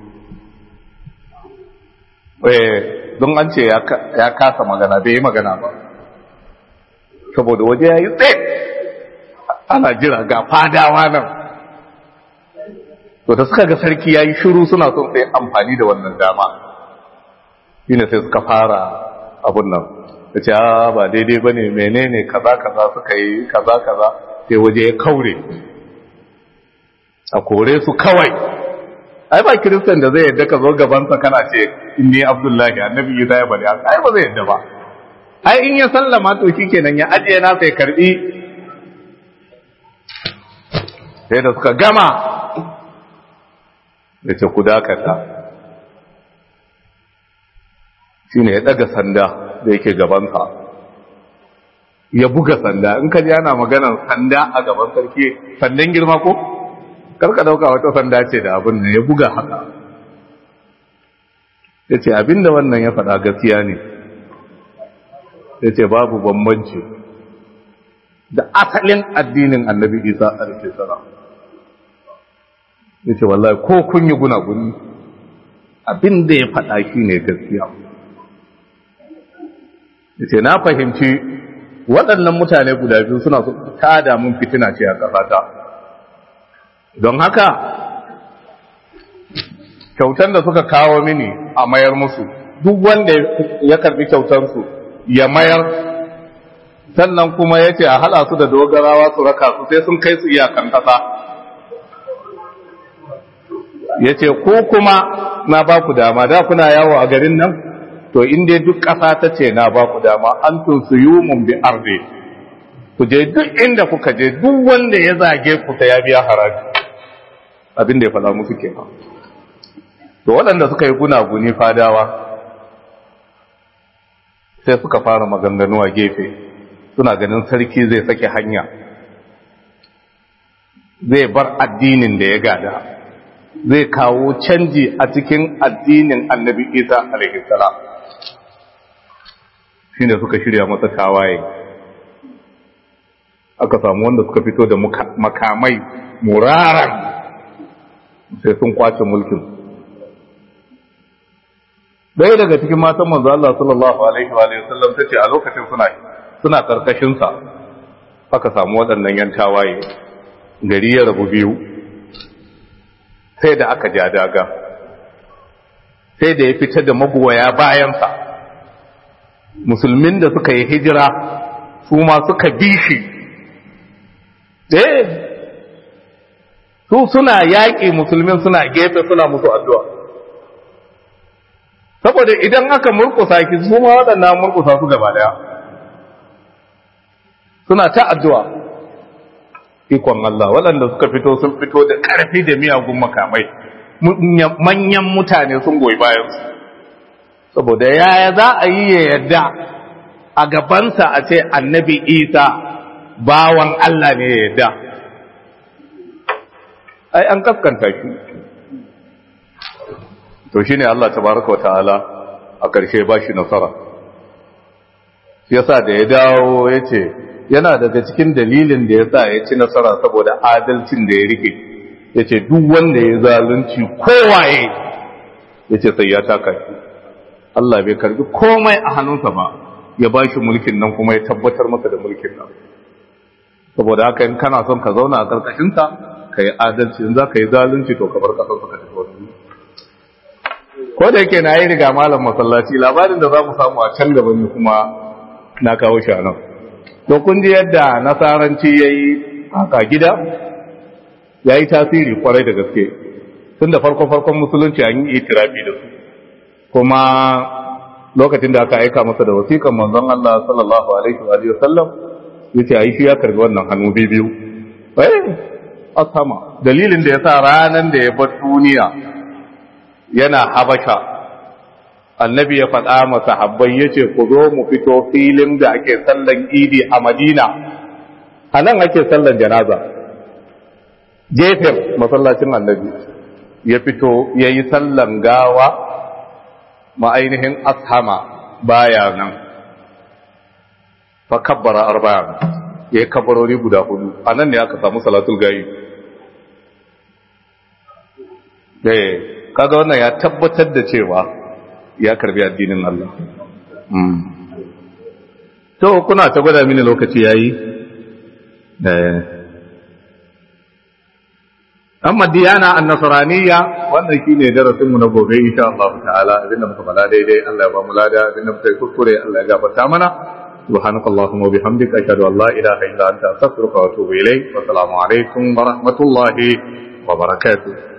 don an ce ya kasa magana bai yi magana ba saboda waje ya yi tsaye ana jira ga fadawa nan to da suka ga sarki ya yi shuru suna son sai amfani da wannan dama shine sai suka fara abun nan da ce ba daidai ba ne menene kaza kaza suka yi kaza kaza sai waje ya kaure a kore su kawai ai ba kiristan da zai yadda ka zo gabansa kana ce inni abdullahi annabi isa ya bari ai ba zai yadda ba ai in ya sallama to shikenan ya ajiye na sai karbi sai da suka gama da ce ku dakata shi ne ya ɗaga sanda da yake gabansa ya buga sanda in ka ji ana maganar sanda a gaban sarki sandan girma ko karka dauka wata sanda ce da abin da ya buga haka ya ce abinda wannan ya faɗa gaskiya ne ya ce babu bambanci da asalin addinin annabi isa a rikin sana ya ce wallahi ko kun yi gunaguni abin da ya faɗa shi ne gaskiya ya ce na fahimci waɗannan mutane guda biyu suna su tada mun fitina ce a ƙasata don haka kyautan da suka kawo mini a mayar musu duk wanda ya karbi kyautansu ya mayar sannan kuma ya ce a haɗa su da dogarawa su raka su sai sun kai su iyakan ƙasa ya ce ko kuma na ba ku dama da kuna yawo a garin nan to inda duk ƙasa ta ce na ba ku dama an tun su yi mun bi arde ku je duk inda kuka je duk wanda ya zage ku ta ya biya haraji abin da ya faɗa musu kenan to waɗanda suka yi gunaguni fadawa sai suka fara maganganu a gefe suna ganin sarki zai sake hanya zai bar addinin da ya gada zai kawo canji a cikin addinin annabi isa alaihissalam shi ne suka shirya masa tawaye aka samu wanda suka fito da makamai muraran sai sun kwace mulkin ɗaya daga cikin matan manzo Allah sallallahu alaihi wa sallam tace a lokacin suna suna karkashin sa aka samu waɗannan yan tawaye gari ya rabu biyu sai da aka ja daga sai da ya fitar da magoya bayansa musulmin da suka yi hijira su ma suka bi shi eh su suna yaƙi musulmin suna gefe suna musu addu'a saboda idan aka murkusa ki su ma waɗannan murkusa su gaba daya suna ta addu'a ikon Allah waɗanda suka fito sun fito da ƙarfi da miyagun makamai manyan mutane sun goyi bayansu saboda yaya za a yi ya yadda a gabansa a ce annabi isa bawan Allah ne ya yadda ai an kaskanta shi to shine Allah tabaraka wata'ala a ƙarshe ba shi nasara yasa da ya dawo ya ce yana daga cikin dalilin da ya sa ya ci nasara saboda adalcin da ya rike ya ce duk wanda ya zalunci kowaye ya ce sai ya taka shi Allah bai karbi komai a hannunsa ba ya ba shi mulkin nan kuma ya tabbatar masa da mulkin nan saboda haka in kana son ka zauna a ƙarƙashinsa ka yi adalci in za ka yi zalunci to ka bar ƙasar ka tafi wani ko da yake na yi riga malam masallaci labarin da za mu samu a can gaba ne kuma na kawo shi a nan to kun ji yadda nasaranci ya yi haka gida ya yi tasiri kwarai da gaske tun da farko-farkon musulunci an yi itirafi da su kuma lokacin da aka aika masa da wasiƙan manzon Allah sallallahu alaihi wa sallam yace ai shi ya karbi wannan hannu biyu eh asama dalilin da yasa ranan da ya bar duniya yana habasha annabi ya faɗa masa habbai yace ku zo mu fito filin da ake sallan idi a Madina anan ake sallan janaza gefen masallacin annabi ya fito yayi sallan gawa ma'ainihin ashama baya nan fa kabbara arba'an ya yi kabbarori guda hudu a nan ne aka samu salatul gayi eh kaga wannan ya tabbatar da cewa ya karbi addinin Allah to kuna ta gwada mini lokaci yayi eh amma diyana an-nasraniyya wannan shine darasin mu na gobe insha Allah ta'ala abinda muka fada daidai Allah ya ba mu lada abinda muka yi kuskure Allah ya gafarta mana subhanakallahumma wa bihamdika ashhadu an la ilaha illa anta astaghfiruka wa atubu ilayk wa assalamu alaikum wa rahmatullahi wa barakatuh